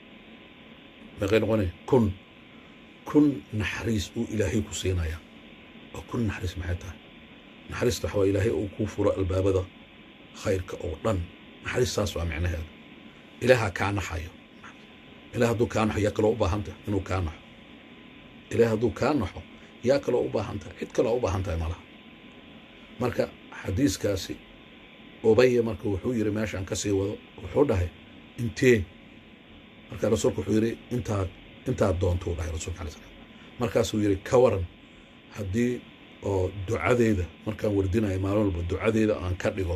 meeqay noqonaya kun kun naxariis uu ilaahay ku siinaya oo kun naxariis maxay tahay naxariista waxaa waa ilaahay uu kuu furo albaabada khayrka oo dhan naxariistaas waa micnaheeda ilaaha kaa naxayo ilaah hadduu kaa naxo yaa kaloo u baahan tahay inuu kaa naxo ilaah hadduu kaa naxo yaa kaloo u baahan tahay cid kaloo u baahan tahay malaha marka xadiiskaasi ubaya marka wuxuu yidhi meeshaan ka sii wado wuxuu dhahay intee marka rasuulku wuxuu yidhi intaad intaad doontou dhahay rasulka alay slam markaasuu yidhi ka waran haddii oo ducadeeda markaan wardinayo maalin walba ducadeeda aan ka dhigo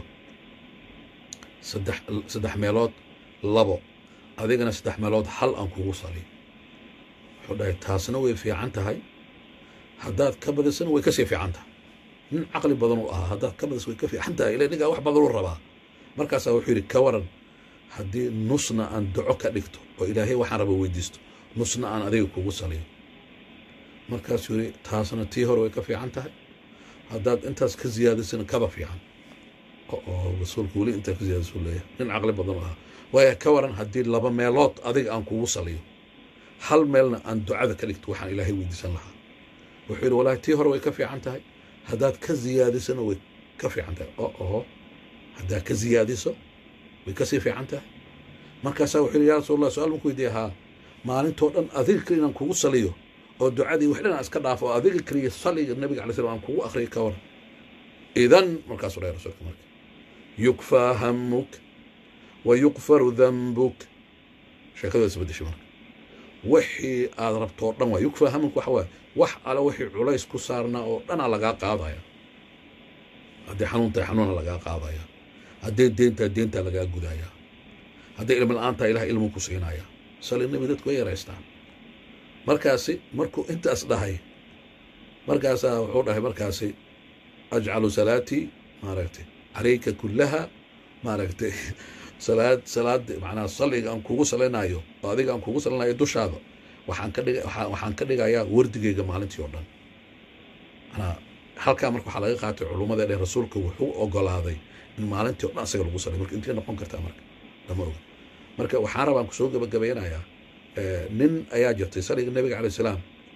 saddex saddex meelood labo adigana saddex meelood hal aan kugu saliyo wuxuu dhahay taasna way fiican tahay haddaad ka badisana way kasii fiican tahay nin caqli badan uu ahaa haddaad ka badis way ka fiican tahay ila ninkaa wax badan u rabaa markaasaa wuxuu yidhi ka waran haddii nusna aan duco ka dhigto oo ilaahay waxaan raba weydiisto nusna aan adiga kugu saliyo markaasuu yidhi taasna tii hore way ka fiican tahay haddaad intaas ka ziyaadisana kaba fiican oo rasuulku weli intaa ka ziyaadisuu leeyahay nin caqli badan u ahaa waaya ka waran haddii laba meelood adiga aan kugu saliyo hal meelna aan ducada ka dhigto waxaan ilaahay weydiisan lahaa wuxuu yidhi walaahi tii hore way ka fiican tahay haddaad ka ziyaadisana way ka fiican tahay oo oho haddaad ka ziyaadiso way kasii fiican tahay markaasaa wuxuu yidhi yaa rasuulallah su-aal marku weydiiya haa maalintoo dhan adiga keliya inaan kugu saliyo oo ducadii wax dhan aan iska dhaafo oo adiga keliya saliga nabiga alay slam aan kugu akhriyo ka waran idan markaasuu dhahay rasuulka marka yukfaa hamuk wa yukfaru dambuk sheekadu isbedeshay marka wixii aad rabto oo dhan waa yukfa hamanku waxa waaye wax ale wixii culays ku saarnaa oo dhanaa lagaa qaadaya haddii xanuun tahay xanuuna lagaa qaadaya hadday deen tahay deentaa lagaa gudaya hadday ilmi la-aan tahay ilaah ilmu ku siinaya sali nebi dadku way yaraystaan markaasi markuu intaas dhahay markaasaa wuxuu dhahay markaasi ajcalu salaatii maaragtay calayka kullaha maaragtay salaad salaad macnaha salliga aan kugu salinayo oo adiga aan kugu salinayo dushaada waxaan ka dhiga waxaa- waxaan ka dhigayaa wardigeyga maalintii oo dhan manaa halkaa marka waxaa laga qaatay culummada dheh rasuulka wuxuu ogolaaday in maalintii oo dhan isaga lagu saliyo marka intay noqon kartaa marka lama oga marka waxaan rabaan kusoo gabagabeynayaa eh, nin ayaa jirtay saliga nebiga calayh salaam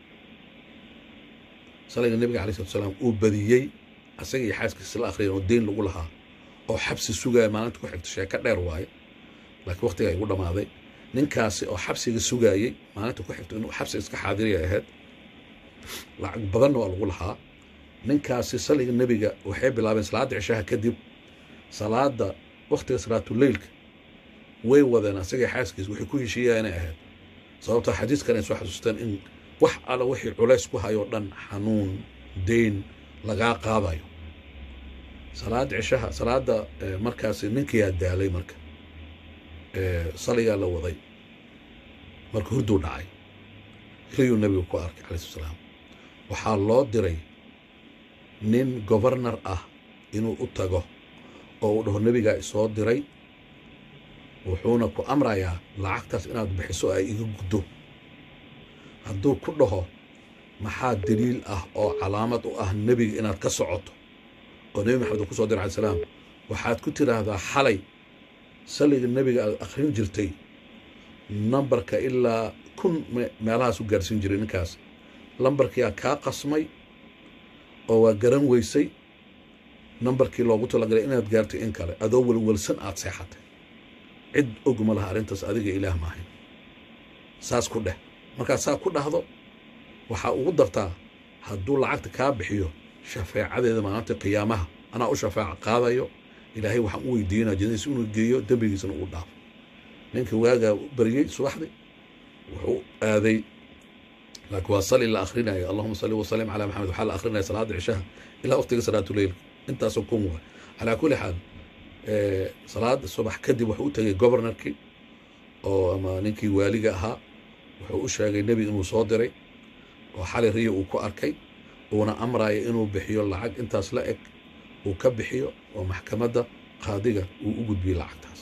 saliga nebiga calayh salatu salaam uu badiyey asaga iyo xaaskiisa la akhriyan oo deyn lagu lahaa oo xabsi sugaya maalinta ku xigta sheeko dheer waaye laakiin waqtiga igu dhammaaday ninkaasi oo xabsiga sugaayey maalinta ku xigta inuu xabsi iska xaadiraya ahayd lacag badanna waa lagu lahaa ninkaasi saliga nebiga waxay bilaabeen salaadda cishaha kadib salaada waqtiga salaatuleylka way wadeen asagii xaaskiisa waxay ku heshiiyaa inay ahayd sababtoo xadiiskan ay soo xasuusteen in wax alla wixii culays ku hayoo dhan xanuun deyn lagaa qaadayo salaada cishaha salaada eh, markaasi ninkiyaa daalay marka Eh, saligaa la waday marka hurduu dhacay riyuu nebigu ku arkay calayhi salaam waxaa loo diray nin governar ah inuu u tago oo uu dhaho nebigaa isoo diray wuxuuna ku amrayaa lacagtaas inaad bixiso ay iga guddo hadduu ku dhaho maxaa daliil ah oo calaamad u ah nebiga inaad ka socoto oo nebi maxamed uu ku soo diray alai salaam waxaad ku tidhaahdaa xalay saliga nebiga aad akhrin jirtay nambarka ilaa kun me- meelahaas u gaarsiin jiray ninkaas lambarkiyaa kaa qasmay oo waa garan weysay nambarkii loogu talagalay inaad gaartay in kale adoo welwelsan aad seexatay cid og ma laha arrintaas adiga ilaah maahayn saas ku dheh markaad saa ku dhahdo waxaa ugu dartaa hadduu lacagta kaa bixiyo shafeecadeeda maalinta qiyaamaha anaa u shafeeca qaadayo ilaahay waxaan u weydiinaa jannadiisa inuu geeyo dembigiisana uu dhaafo ninka waagaa u baryey subaxdii wuxuu aaday laakiin waa sali la akhrinayo allahuma salli wasalim calaa maxamed waxaa la akhrinaya salaada cishaha ilaa waqtiga salaatuleyl intaasoo kun waa calaa kulli xaal eh, salaada subax kadib wuxuu u tegay governorkii oo ama ninkii waaliga ahaa wuxuu u sheegay nebi inuu soo diray oo xali riyo uu ku arkay uuna amraya inuu bixiyo lacag intaas la eg uu ka bixiyo oo maxkamadda qaadiga uu u gudbiyey lacagtaas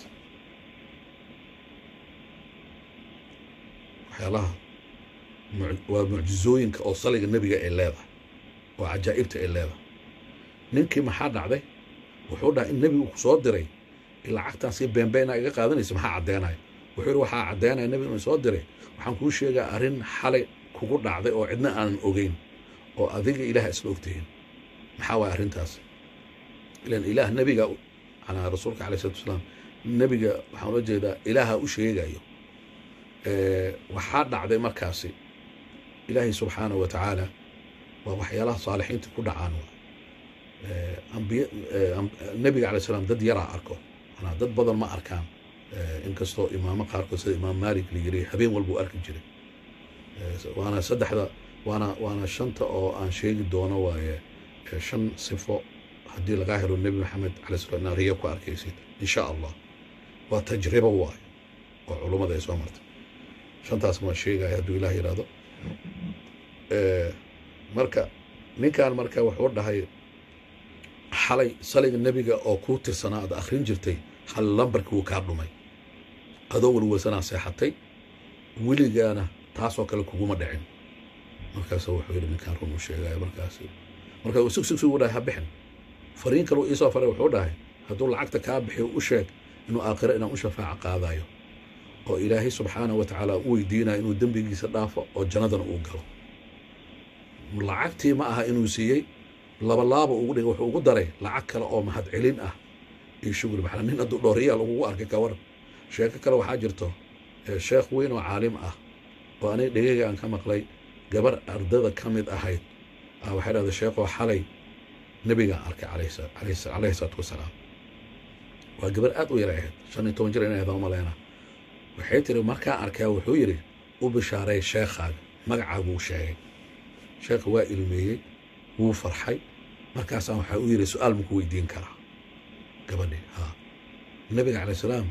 waxyaalaha muc- waa mucjizooyinka oo saliga nebiga ay leedahay oo cajaa'ibta ay leedahay ninkii maxaa dhacday wuxuu dhahay in nebigu ku soo diray in lacagtan si beenbeena iga qaadanaysa maxaa caddeenaya wuxuu yidhi waxaa caddeenaya nebigu inuu soo diray waxaan kuu sheegaa arrin xalay kugu dhacday oo cidna aanan ogeyn oo adiga ilaah isla ogtihiin maxaa waaya arrintaas ilan ilaah nebiga anaa rasuulka caleyh salatu wasalaam nebiga waxaan ula jeedaa ilaaha u sheegayo Eh, waxaa dhacday markaasi ilaahay subxaanahu wa tacaala waa waxyaalaha saalixiinta ku dhacaan waa Eh, ambiya eh, am- nebiga calay salaam dad yaraa arko manaa dad badan ma arkaan Eh, inkastoo imaamo qaarkood sida imaam maalik la yiri habeen walbuu arki jiray Eh, waana saddexda waana waana shanta oo aan sheegi doono waaye eh, shan sifo haddii lagaa helo nebi maxamed calay salaam inaad riyo ku arkaysid insha allah waa tajribo waaye oo culummada ay soo martay shantaas ma sheegaya hadduu ilaah yidhaahdo Eh, marka ninkan marka wuxuu dhahay xalay saliga nebiga oo kuu tirsanaa aad akhrin jirtay hal lambarkii wuu kaa dhumay adoo welwelsanaa seexatay weligaana taasoo kale kuguma dhicin markaas wuxuu yidhi ninkaan run u sheegaya markaas marka uu sug sug sug u dhahay ha bixin fariin kale uu iisoo faray wuxuu dhahay hadduu lacagta kaa bixiyo u sheeg inuu aakhiro inaan u shafaaco qaadayo oo ilaahay subxaanahu wa tacaala u weydiinayo inuu dembigiisa dhaafo oo jannadana uu galo lacagtii ma aha inuu siiyey labalaaba ugu dhigay wuxuu ugu daray lacag kale oo mahad celin ah iyo shugri maxaa nin hadduu dhooriyaa lagugu arkay ka waran sheeko kale waxaa jirto eh, sheekh weyn oo caalim ah oo aniga dhegeyga aan ka maqlay gabar ardada ka mid ahayd ah, waxay dhahday sheekoo xalay nebigaan arkay calayhi sa- calayhi sa- calayhi salaatu wasalaam waa gabar aad u yar ahayd shan iyo toban jir inay ahayd maleyna waxay tiri markaa arkaa wuxuu yidhi u bishaaray sheekhaaga magacaagu uu sheegay sheekha waa ilmeeyey wuu farxay markaasaa waxaa u yidhi su-aal maku weydiin karaa gabadhi ha nabiga calay salaam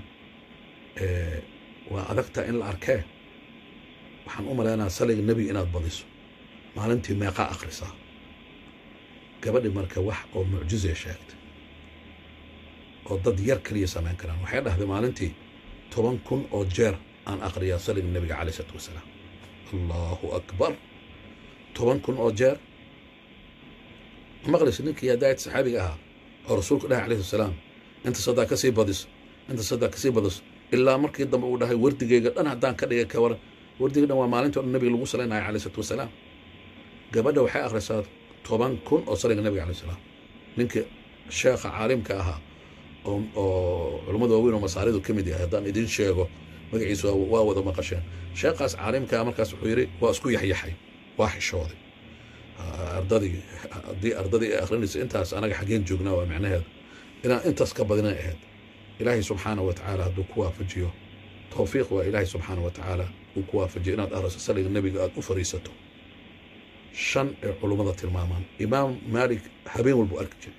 waa adagtaa in la arkee waxaan u malaynaa saliga nebiga inaad badiso maalintii meeqaa akhrisaa gabadhi marka wax oo mucjizay sheegtay oo dad yar keliya samayn karaan waxay dhahday maalintii toban kun oo jeer aan akhriyaa saliga nebiga calay isalaatu wasalaam allahu akbar toban kun oo jeer maqlaysa ninkii hadaayad saxaabiga ahaa oo rasuulku dhahay calayhi salaam inta sadaa kasii badiso inta sadaa kasii badiso ilaa markii dambe uu dhahay wardigeyga dhan haddaan ka dhigay ka waran wardiga dhan waa maalintii o dhan nabiga lagu salaynayo calayhi salatu wasalaam gabadha waxay akhrisaa toban kun oo saliga nabiga calayhi salaam ninkii sheekha caalimka ahaa oo oo culummada waaweyn oo masaaridu ka mid yahay haddaan idin sheego magaciisa waa wada maqasheen sheekhaas caalimkaa markaas wuxuu yidhi waa isku yaxyaxay waa xishooday ardadii haddii ardadii ay akhrinaysa intaas anaga xaggeen joognaa waa macnaheeda inaan intaas ka badinay ahayd ilaahay subxaana wa tacaala hadduu ku waafajiyo towfiiq waa ilaahay subxaana wa tacaala uu ku waafajiyo inaad akhriso saliga nebiga aada u fariisato shan ee culummada tilmaamaan imaam maalik habeen walbuu arki jiray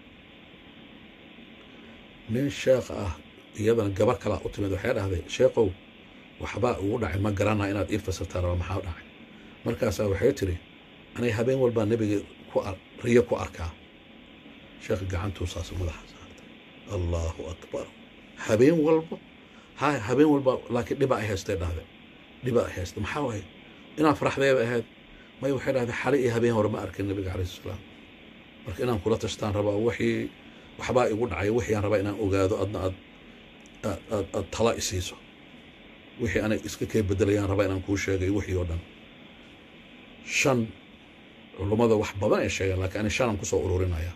nin sheekh ah iyadana gabar kalaa u timid waxay dhahday sheekhow waxbaa ugu dhacay ma garanaa inaad ii fasirtaa raba maxaa dhacay markaasaa waxay tiri anay habeen walbaa nebiga ku riyo ku arkaa sheekh gacantuu saas madaxa saartay allahu akbar habeen walba ha habeen walba laakiin dhiba ay haystay dhahday dhiba ay haystay maxaa waay inaan faraxdeeba ahayd may waxay dhahday xali iyo habeen hore ma arkin nebiga calayhi salaam marka inaan kula tashtaan rabaa wixii waxbaa igu dhacay wixii aan rabaa inaan ogaado adna aad aad aad aad tala isiiso wixii anay iska kee bedelayaan rabaa inaan kuu sheegay wixii oo dhan shan culummada wax badan ay sheegeen laakiin ani shanaan kusoo ururinaya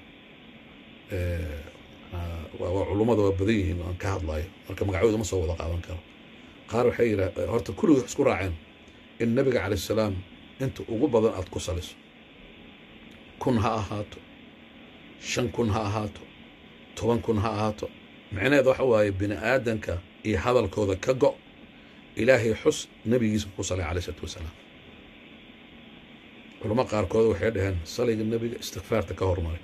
waa culummada waa badan yihiin aan ka hadlayo marka magacyooda ma soo wada qaadan karo qaar waxay yidhaa horta kulligii wax isku raaceen in nabiga calayh salaam inta ugu badan aad ku saliso kun ha ahaato shan kun ha ahaato toban kun ha ahaato micnaheed waxa waaye bini aadanka iyo hadalkooda ka go' ilaahay xus nebigiisa ku salay calayh isalaatu wasalaam culamo qaarkood waxay dhaheen saliga nebiga istikfaarta ka hormaray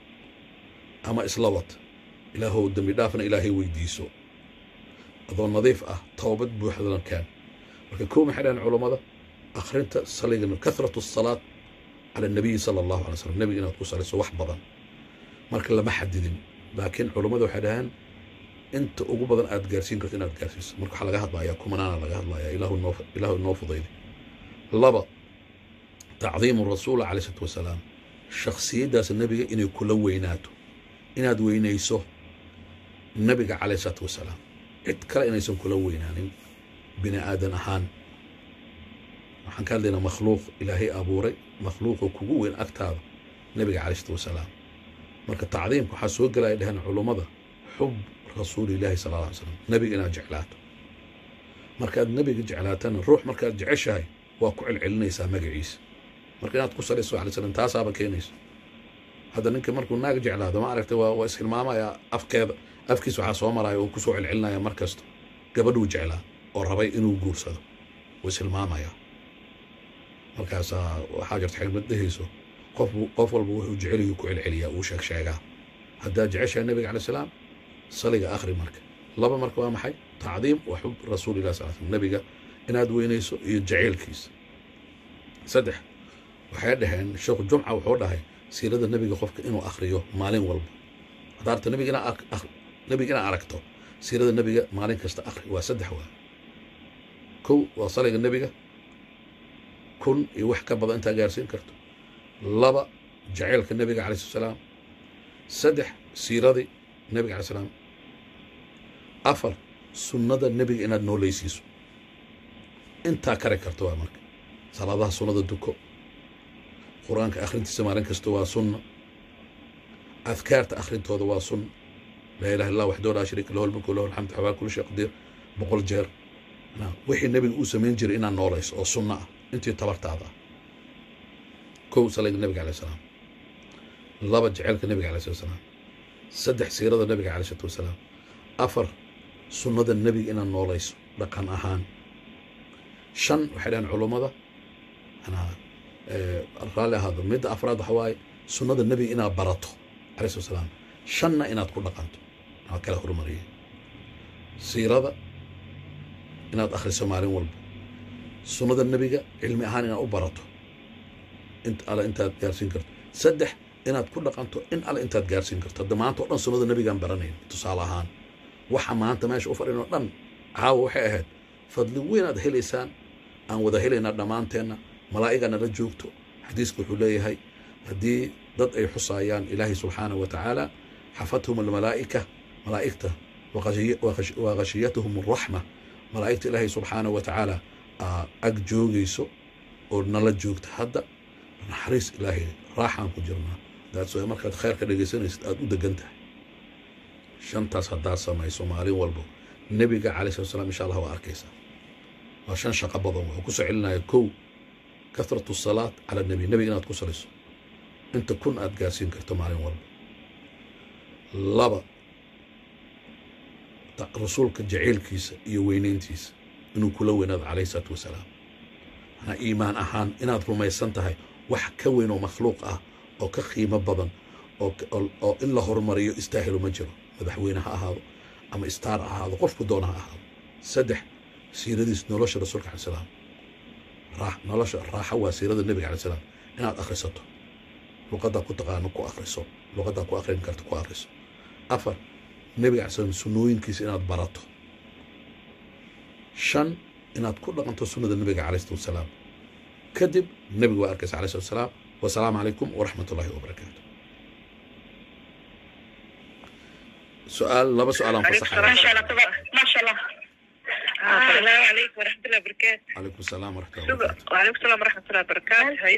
ama isla wad ilaahow dembi dhaafna ilaahay weydiiso adoo nadiif ah toobad buuxdana kaan marka kow maxay dhaheen culammada akhrinta saliga kathratu asalaat cala annabiyi sala allahu alay slam nebiga inaad ku salayso wax badan marka lama xadidin laakiin culammada waxay dhaheen inta ugu badan aad gaarsiin karto inaad gaarsiiso marka waxaa laga hadlayaa kumanaana laga hadlayaa ilaahu noo ilaahu noo fudayday laba tacdiimu rasuula calay isalaatu wasalaam shakhsiyaddaas nebiga inay kula weynaato inaad weynayso nebiga calayh isalaatu wasalaam cid kale inaysan kula weynaanin bini aadan ahaan waxaan ka hadlaynaa makhluuq ilaahay abuuray makhluuqoo kugu weyn agtaada nebiga calayh isalaatu wasalaam marka tacdiimka waxaa soo gelaya dheheen culummada xub rasuulillahi sala alla alay slam nebiga inaad jeclaato markaad nebiga jeclaatana ruux markaad jeceshahay waa ku celcelinaysaa magaciisa marka inaad ku salayso alay slam taasaaba keenayso hadda ninka markuu naag jeclaado ma aragtay waa waa ishilmaamaya afkeeda afkiis waxaa soo maraya oo kusoo celcelinaya mar kasta gabadhuu jeclaa oo rabay inuu guursado wuu ishilmaamaya markaasaa waxaa jirta xigmad dhehayso qof qof walba wuxuu jeceliyu ku celceliyaa uu sheeg sheegaa haddaad jeceshahay nebiga calay salaam saliga akhri marka laba marka waa maxay tacdiim wa xub rasuulilah sal slam nebiga inaad weynayso iyo jaceylkiisa saddex waxay dhaheen sheekhu jumca wuxuu dhahay siirada nebiga qofka inuu akhriyo maalin walba haddaa arta nebiga inaa nebiga inaad aragto siirada nebiga maalin kasta akhri waa saddex waa kow waa saliga nebiga kun iyo wax ka badan intaa gaarsiin karto laba jaceylka nebiga calay slat salaam saddex siiradii nebiga calay salaam afar sunnada nebiga inaad noolaysiiso intaa kari karto waa marka salaadaha sunnada duko qur-aanka akhrintiisa maalin kasta waa sunna adkaarta akhrintooda waa sunna laa ilaha illah waxdoo laa shariika lahu lmulku lahu alxamdu xawaa kulli shay qadiir boqol jeer wixii nebiga uu samayn jiray inaad noolayso oo sunno ah intii tabartaada ah kow saliga nebiga alay salaam laba jeceylka nebiga alay slat salaam saddex siirada nebiga alay salatu wasalaam afar sunnada nebiga inaad noolayso dhaqan ahaan shan waxay dhahaan culummada anaa raalli ahaado midda afraad waxa waaye sunnada nebiga inaad barato alayh slat salaam shanna inaad ku dhaqanto waa kala horumariyay siirada inaad akhriso maalin walba sunnada nebiga cilmi ahaan inaad u barato int alle intaad gaarsiin karto saddex inaad ku dhaqanto in alle intaad gaarsiin karto hadda maanta o dhan sunnada nebigaan baranayn tusaale ahaan waxa maanta meesha u fadhin oo dhan caawa waxay ahayd fadli weynaad helaysaan aan wada helaynaa dhammaanteenna malaa'igana la joogto xadiiska wuxuu leeyahay haddii dad ay xusaayaan ilaahay subxaanahu wa tacaala xafathum almalaa'ika malaa'igta wa khashiyatuhum alraxma malaa'igta ilaahay subxaanahu wa tacaala aa ag joogayso oo nala joogta hadda naxariis ilaahay raaxaan ku jirnaa daas markaad khayr ka dhegaysanaysid aada u degan tahay shantaas haddaad samayso maalin walbo nebiga calay slat slam insha allah waa arkaysaa waa shan shaqo badan wuxuu ku soo celinaya kow kathratu salaat cala nebi nebiga inaad ku salayso inta kun aad gaarsiin karto maalin walba laba rasuulka jaceylkiisa iyo weynayntiisa inuu kula weynaado calayh isalaatu wasalaam manaa iimaan ahaan inaad rumaysan tahay wax ka weyn oo makhluuq ah oo ka qiimo badan oo in la horumariyo istaahilo ma jiro madaxweyne ha ahaado ama istaar ha ahaado qofku doona ha ahaado saddex siiradiis nolosha rasuulka alai salaam nolosha raaxa waa siirada nebiga alai salaam inaad akhrisato luqaddaa ku taqaano ku akhriso luqaddaa ku akhrin karta ku akhriso afar nebiga alai slam sunnooyinkiisa inaad barato shan inaad ku dhaqanto sunnada nebiga calayh salatu wasalaam kadib nebiga waa arkaysa alayh salatu wasalaam wasalaamu calaykum waraxmat ullahi wabarakaatu su-aal laba su-aalaan fasaxaya السلام عليكم ورحمة الله وبركاته calaykum asalaam waraxmat ullahi wabarakaatu وعليكم السلام ورحمة الله وبركاته هاي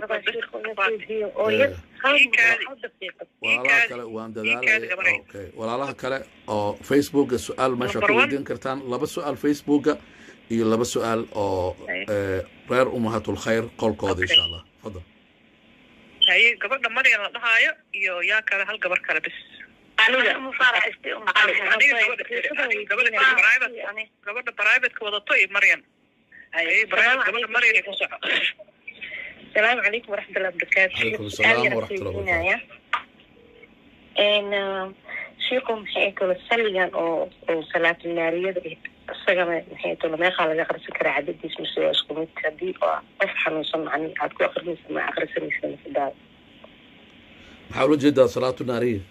walaalaha kale waan dadaalaya Ii kaadi okay walaalaha kale oo facebooka su-aal meesha Number ku one. weydiin kartaan laba su-aal facebooka iyo laba su-aal oo eh, reer umahatul khayr qolkooda Okay. insha allah fadal هاي قبل مريم لا هاي يو يا كذا هل قبل كذا بس gabadha private-ka wadato iyo maryan Ay, private- gabadha maryan ay ku soco السلام عليكم ورحمة الله وبركاته عليكم السلام ورحمة الله وبركاته. إن شيكم محيكو السليان أو أو صلاة النارية isagana maxay tolo meeqaa laga aqrisan karaa cadadiis mise waa isku mid haddii oo qof xanuunsan macni aad ku aqrinaysa ma aqrisanaysa mise daal maxaa ula jeedaa salaatu naariya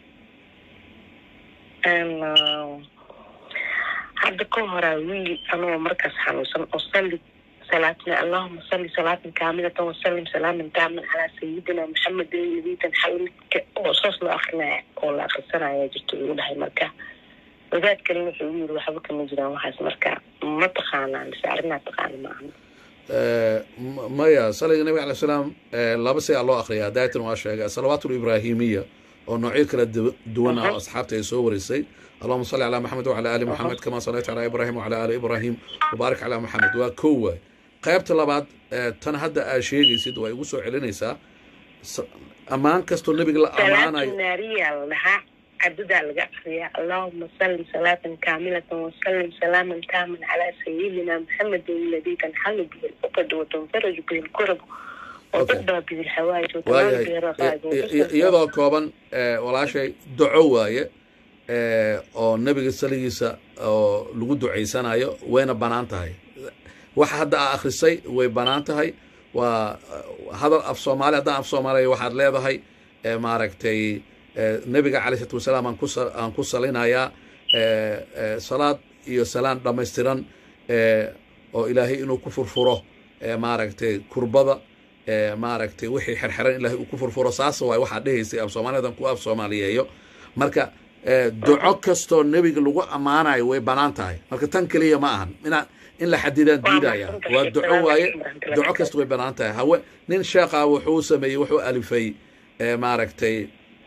hadda ka horaa wiil anoo markaas xanuunsan oo salli salaatna allahuma salli salaatan kaamilatan wasalim salaaman taaman calaa sayidina maxamedin nabiyitan xalmidka oo saas loo akrinaya oo la akrisanaya jirto igu dhahay marka wadaad kalena wuxuu igu yiri waxba kama jiraan waxaas marka ma taqaanaa mise arrinaa taqaana ma ahna Eh, m- maya saliga nabiga alay salaam eh, laba say aa loo akriyaa daayatan waa sheegay asalawaat librahimiya oo noocyo kala du- duwan ah oo asxaabta ay soo warisay allahuma salli calaa maxamed wacala ali maxamed kama sallayta calaa ibrahim wacala ali ibrahim wabaarik calaa maxamed waa kow waay qaybta labaad eh, tan hadda aa sheegaysid waa igu soo celinaysaa S- ammaan kastoo nebiga la salaatu ammaanayo naariya la dhahaa cadadaa laga akriyaa allahuma salli salaatan kaamilatan wasalim salaaman taaman calaa sayidina maxamedin nabiyitan xalli bihi lcuqad watanfaraju bihi lkurab Okay. wadadbaa bihi lxawaaj waayahay I- i- iyadoo kooban eh, walaashay duco waaye eh, oo nebiga saligiisa oo lagu ducaysanayo wayna bannaan tahay waxa hadda aa akhrisay way bannaan tahay waa eh, hadal af soomaali haddaan af soomaaliya waxaad leedahay eh, maaragtay eh, nebiga calay salatu wasalaam aan ku sa- aan ku salinayaa eh, eh, salaad iyo salaan dhammaystiran eh, oo ilaahay inuu ku furfuro eh, maaragtay kurbada ee maaragtay wixii xerxeran ilaahay uu ku furfuro saas waay waxaad dhehaysay af soomaaliyadan ku af soomaaliyeeyo marka ee, duco kastoo nebiga lagu ammaanayo way bannaan tahay marka tan keliya ma ahan inaa in la xadidaan Waa diidaya mahadsantahay. waa duco Assalaamu waaye calaykum warahmatullahi duco kasta way bannaan tahay hawe nin sheekha wuxuu sameeyey wuxuu alifay ee, maaragtay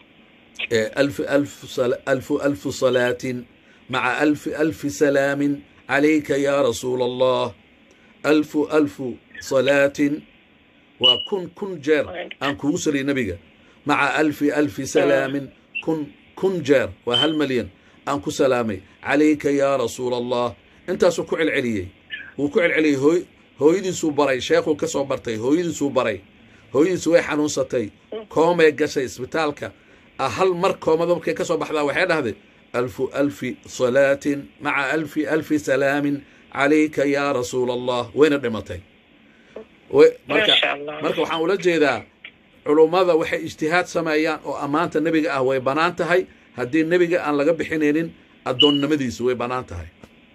ee, alf alf sal- alfu alfu salaatin maca alfi alfi salaamin calayka ya rasuula allah alfu alfu salaatin waa kun kun jeer aan kugu saliy nebiga maca alfi alfi salaamin kun kun jeer waa hal malyan aan ku salaamay calayka yaa rasuula allah intaasuu ku celceliyey wuu ku celceliyey hooy hooyadiisuu baray sheekhuu ka soo bartay hooyadiisuu baray hooyadiisu way xanuunsatay koomay gashay isbitaalka ah hal mar koomada markay ka soo baxdaa waxay dhahday alfu alfi salaatin maca alfi alfi salaamin calayka yaa rasuula allah wayna dhimatay Way- marka Masha Allah. marka waxaan ula jeedaa culummada waxay ijtihaad sameeyaan oo ammaanta nebiga ah way bannaan tahay haddii nebiga aan laga bixinaynin addoonnimadiisu way bannaan tahay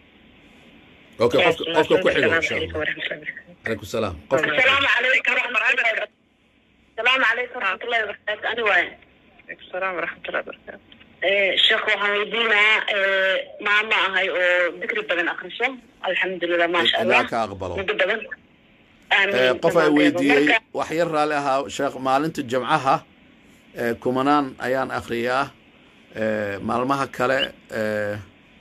okay qofka qofka ku xigo insha allah calaykum salaam qofka ku xigo. السلام عليكم ورحمة الله وبركاته السلام عليكم ورحمة الله وبركاته أنا وين السلام ورحمة الله وبركاته sheekh waxaan weydiinaa maama ahay oo dikri badan akriso alxamdulilah maasha allah ilaa ka aqbalo muddo badan Eh, qof ay weydiiyey Marka- wax yar raalli ahaa sheekh maalinta jamcaha eh, kumanaan ayaan akhriyaa eh, maalmaha kale eh,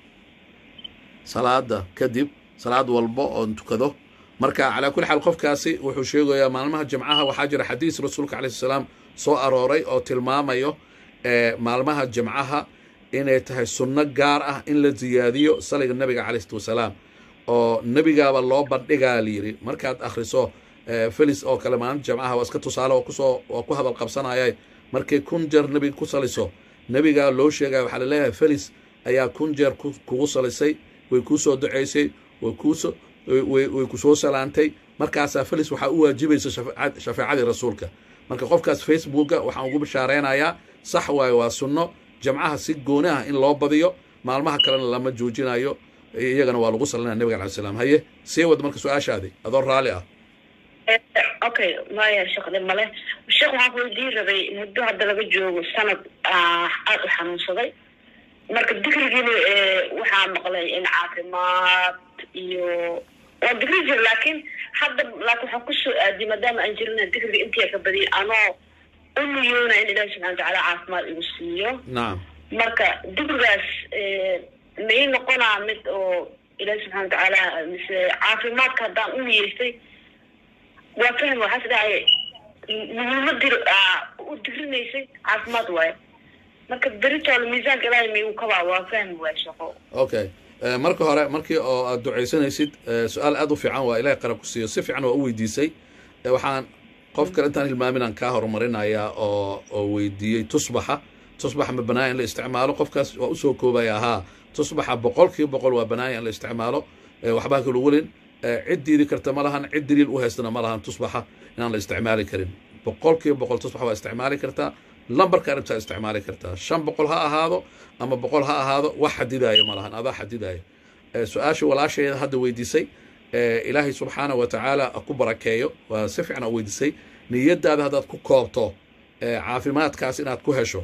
salaada kadib salaad walba oon tukado marka calaa kulli xaal qofkaasi wuxuu sheegayaa maalmaha jamcaha waxaa jira xadiis rasuulka calayhi salaam soo arooray oo tilmaamayo eh, maalmaha jamcaha inay tahay sunno gaar ah in la ziyaadiyo saliga nabiga calayhi salatu wasalaam oo nebigaaba loo bandhigaa layidhi markaad akhriso eh, felis oo kale maalinta jamcaha waa iska tusaale oo kusoo waa ku hadal qabsanayay markay kun jeer nebiga ku saliso nebigaa loo sheegaya waxaa laleeyahay felis ayaa kun jeer ku- kugu salisay way kuu soo ducaysay way kuusoo way way ku soo salaantay markaasaa felis waxaa u waajibaysa shafeecad- shafeecadii rasuulka marka qofkaas facebooka waxaan ugu bishaaraynayaa sax waaye waa sunno jamcaha si gooni ah in loo badiyo maalmaha kalena lama joojinayo iyagana waa lagu salinaya nabiga alai salaam haye sii wad marka su-aashaadi adoo raalli ah okay maya sheekh dhib male sheekh waxaan ku weydiin rabay muddo hadda laga joogo sanad ah, aad u xanuunsaday marka dikrigiina eh, waxaa maqlay in caafimaad iyo waa dikri jir laakiin hadda laakiin waxaan kusoo aadiyay maadaama aan jirina dikriga intii ka badiyay anoo u niyoona in ilaahi subxana watacaala caafimaad igu siiyo nacam marka dikrigaas eh, may noqonaa mid oo ilaahi subxana watacaala mise caafimaadka haddaan u niyeystay waa fahmi waxaas dhahay muhiimadii u dikrinaysay caafimaad waayo marka beritoole miisaanka ilaahay miyuu kabaa waa fahmi waaya shaqo okay Eh, marka hore markii oo aad ducaysanaysid eh, su-aal aad u fiican waa ilahay qarab ku siiyo si fiican waa u weydiisay Eh, waxaan qof kale intaan hilmaaminaan kaa horumarinayaa oo oo weydiiyey tusbaxa tusbaxa ma banaaya in la isticmaalo qofkaas waa usoo koobaya haa tusbaxa boqolkiiba boqol waa banaaya in la isticmaalo Eh, waxbaa kala welin Eh, cid diidi karta ma lahan cid daliil u haystana ma lahan tusbaxa inaan la isticmaali karin boqolkiiba boqol tusbaxa waa isticmaali kartaa lambarka arabtaa isticmaali kartaa shan boqol ha ahaado ama boqol ha ahaado wax xadidaayo ma lahan adaa xadidaayo Eh, su-aasha walaasheeda hadda weydiisay eh, ilaahay subxaana wa tacaala ha ku barakeeyo waa si fiican u weydiisay niyadaada haddaad ku koobto eh, caafimaadkaas inaad ku hesho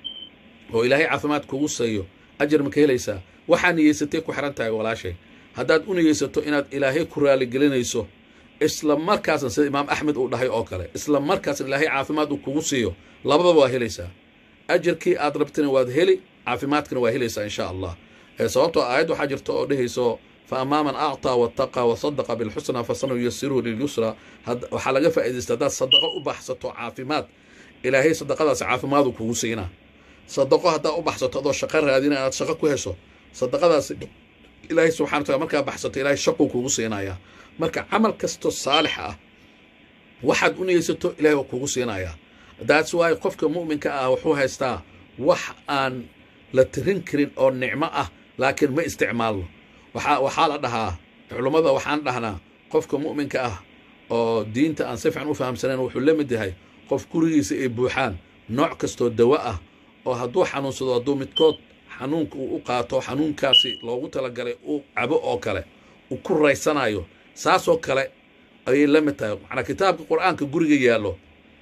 oo ilaahay caafimaad kugu siiyo ajar ma ka helaysaa waxaa niyeysatay ku xiran tahay walaashay haddaad u niyeysato inaad ilaahay ku raaligelinayso isla markaasna sida imaam axmed uu dhahay oo kale isla markaasna ilaahay caafimaad uu kugu siiyo labadaba waa helaysaa ajarkii aad rabtina waad heli caafimaadkana waa helaysaa insha allah Eh, sababtoo aayad waxaa jirta oo dhehayso fa amaa man acطaa wattaqa wasadaqa bilxusna fasanuyasiruhu lilyusra had- waxaa laga faa'iidaysta haddaad sadaqo u baxsato caafimaad ilaahay sadaqadaas caafimaadu kugu siinaa sadaqo haddaad u baxsato adoo shaqo raadina aad shaqo ku hesho sadaqadaas ilaahay subxana wa taala markaa baxsato ilaahay shaquu kugu siinayaa marka camal kasto saalix ah waxaad u niyeysato ilaahay waa kugu siinayaa that's why qofka mu'minka ah wuxuu haystaa wax aan la tirin karin oo nicmo ah laakiin ma isticmaalno waxaa waxaa la dhahaa culummada waxaan dhahnaa qofka mu'minka ah oo diinta aan si fiican u fahamsanayn wuxuu la mid yahay qof gurigiisa ay buuxaan nooc kastoo dawo ah oo hadduu xanuunsado hadduu midkood xanuunka uu u qaato xanuunkaasi loogu talagalay uu cabo oo kale uu ku raysanayo saasoo kale ayay la mid tahay macnaa kitaabka qur-aanka guriga yaallo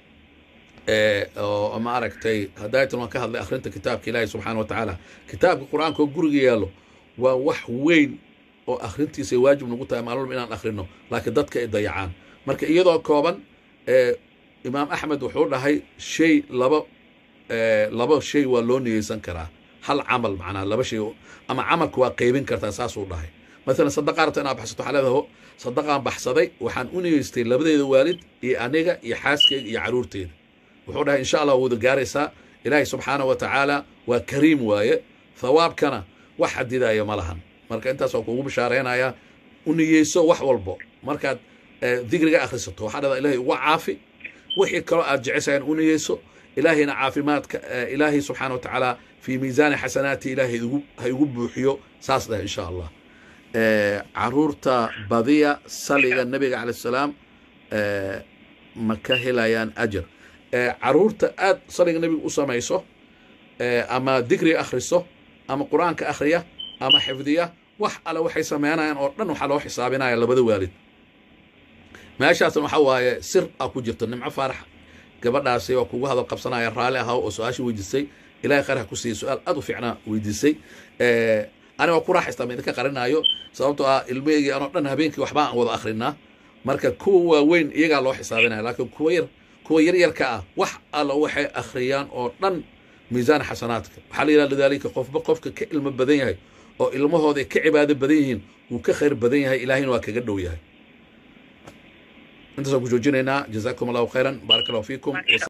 ee oo ma aragtay hadaytan waan ka hadlay akhrinta kitaabka ilaahi subxaana wa tacaala kitaabka qur-aanka oo guriga yaallo waa wax weyn oo akhrintiisa ay waajib nagu tahay maalmalba inaan akhrino laakiin dadka ay dayacaan marka iyadoo kooban ee imaam axmed wuxuu dhahay shay laba ee, laba shay waa loo niyeysan karaa hal camal macnaa laba shay oo- ama camalka waa qeybin kartaa saasuu dhahay maalan sadaqa rabta inaad baxsato waxaa leedahay ho sadaqaan baxsaday waxaan u niyeystay labadeeda waalid iyo aniga iyo xaaskeyga iyo caruurteeda wuxuu dhahay insha allah wada gaaraysaa ilaahay subxaana wa tacaala waa kariim waaye thawaabkana wax xadidaya ma lahan marka intaas waa kuugu bishaareynaya u niyeyso wax walbo markaad eh, dikriga akhrisato waxaa dhada ilaahay uga caafi wixii kaloo aad jeceshahay u niyeyso ilaahayna caafimaadka eh, ilaahay subxaana wa tacaala fii miisaani xasanaati ilaahay igu- ha igu buuxiyo saas dheh insha allah Eh, caruurta badiya saliga nabiga calaih salaam eh, ma ka helayaan ajar Eh, caruurta aad saliga nabiga u samayso eh, ama dikri akhriso ama qur-aanka akhriya ama xifdiya wax alle waxay sameynayaan oo dhan waxaa loo xisaabinaya labada waalid meeshaasna waxaa waaye sir a ku jirto nimco faarax gabadhaasi waa kugu hadal qabsanaya raalli ahaa oo su-aasha weydiisay ilahay khayr ha ku siiya su-aal aad u fiicnaa weydiisay Eh, ani waa ku raaxaystaa ma idinka qarinaayo sababtoo ah ilmeygii anoo dhan habeenkii waxba aan wada akrinaa marka kuwa waaweyn iyagaa loo xisaabinaya laakiin kuwa yar kuwa yaryarka ah wax alla waxay akhriyaan oo dhan miisaan xasanaadka waxaa la yidhaha lidaalika qofba qofka ka ilmo badan yahay oo ilmahooda ay ka cibaado badan yihiin wuu ka khayr badan yahay ilaahayna waa kaga dhow yahay intaasaan ku joojinaynaa jazaakum allahu khayran baaraka allahu fiikum Masha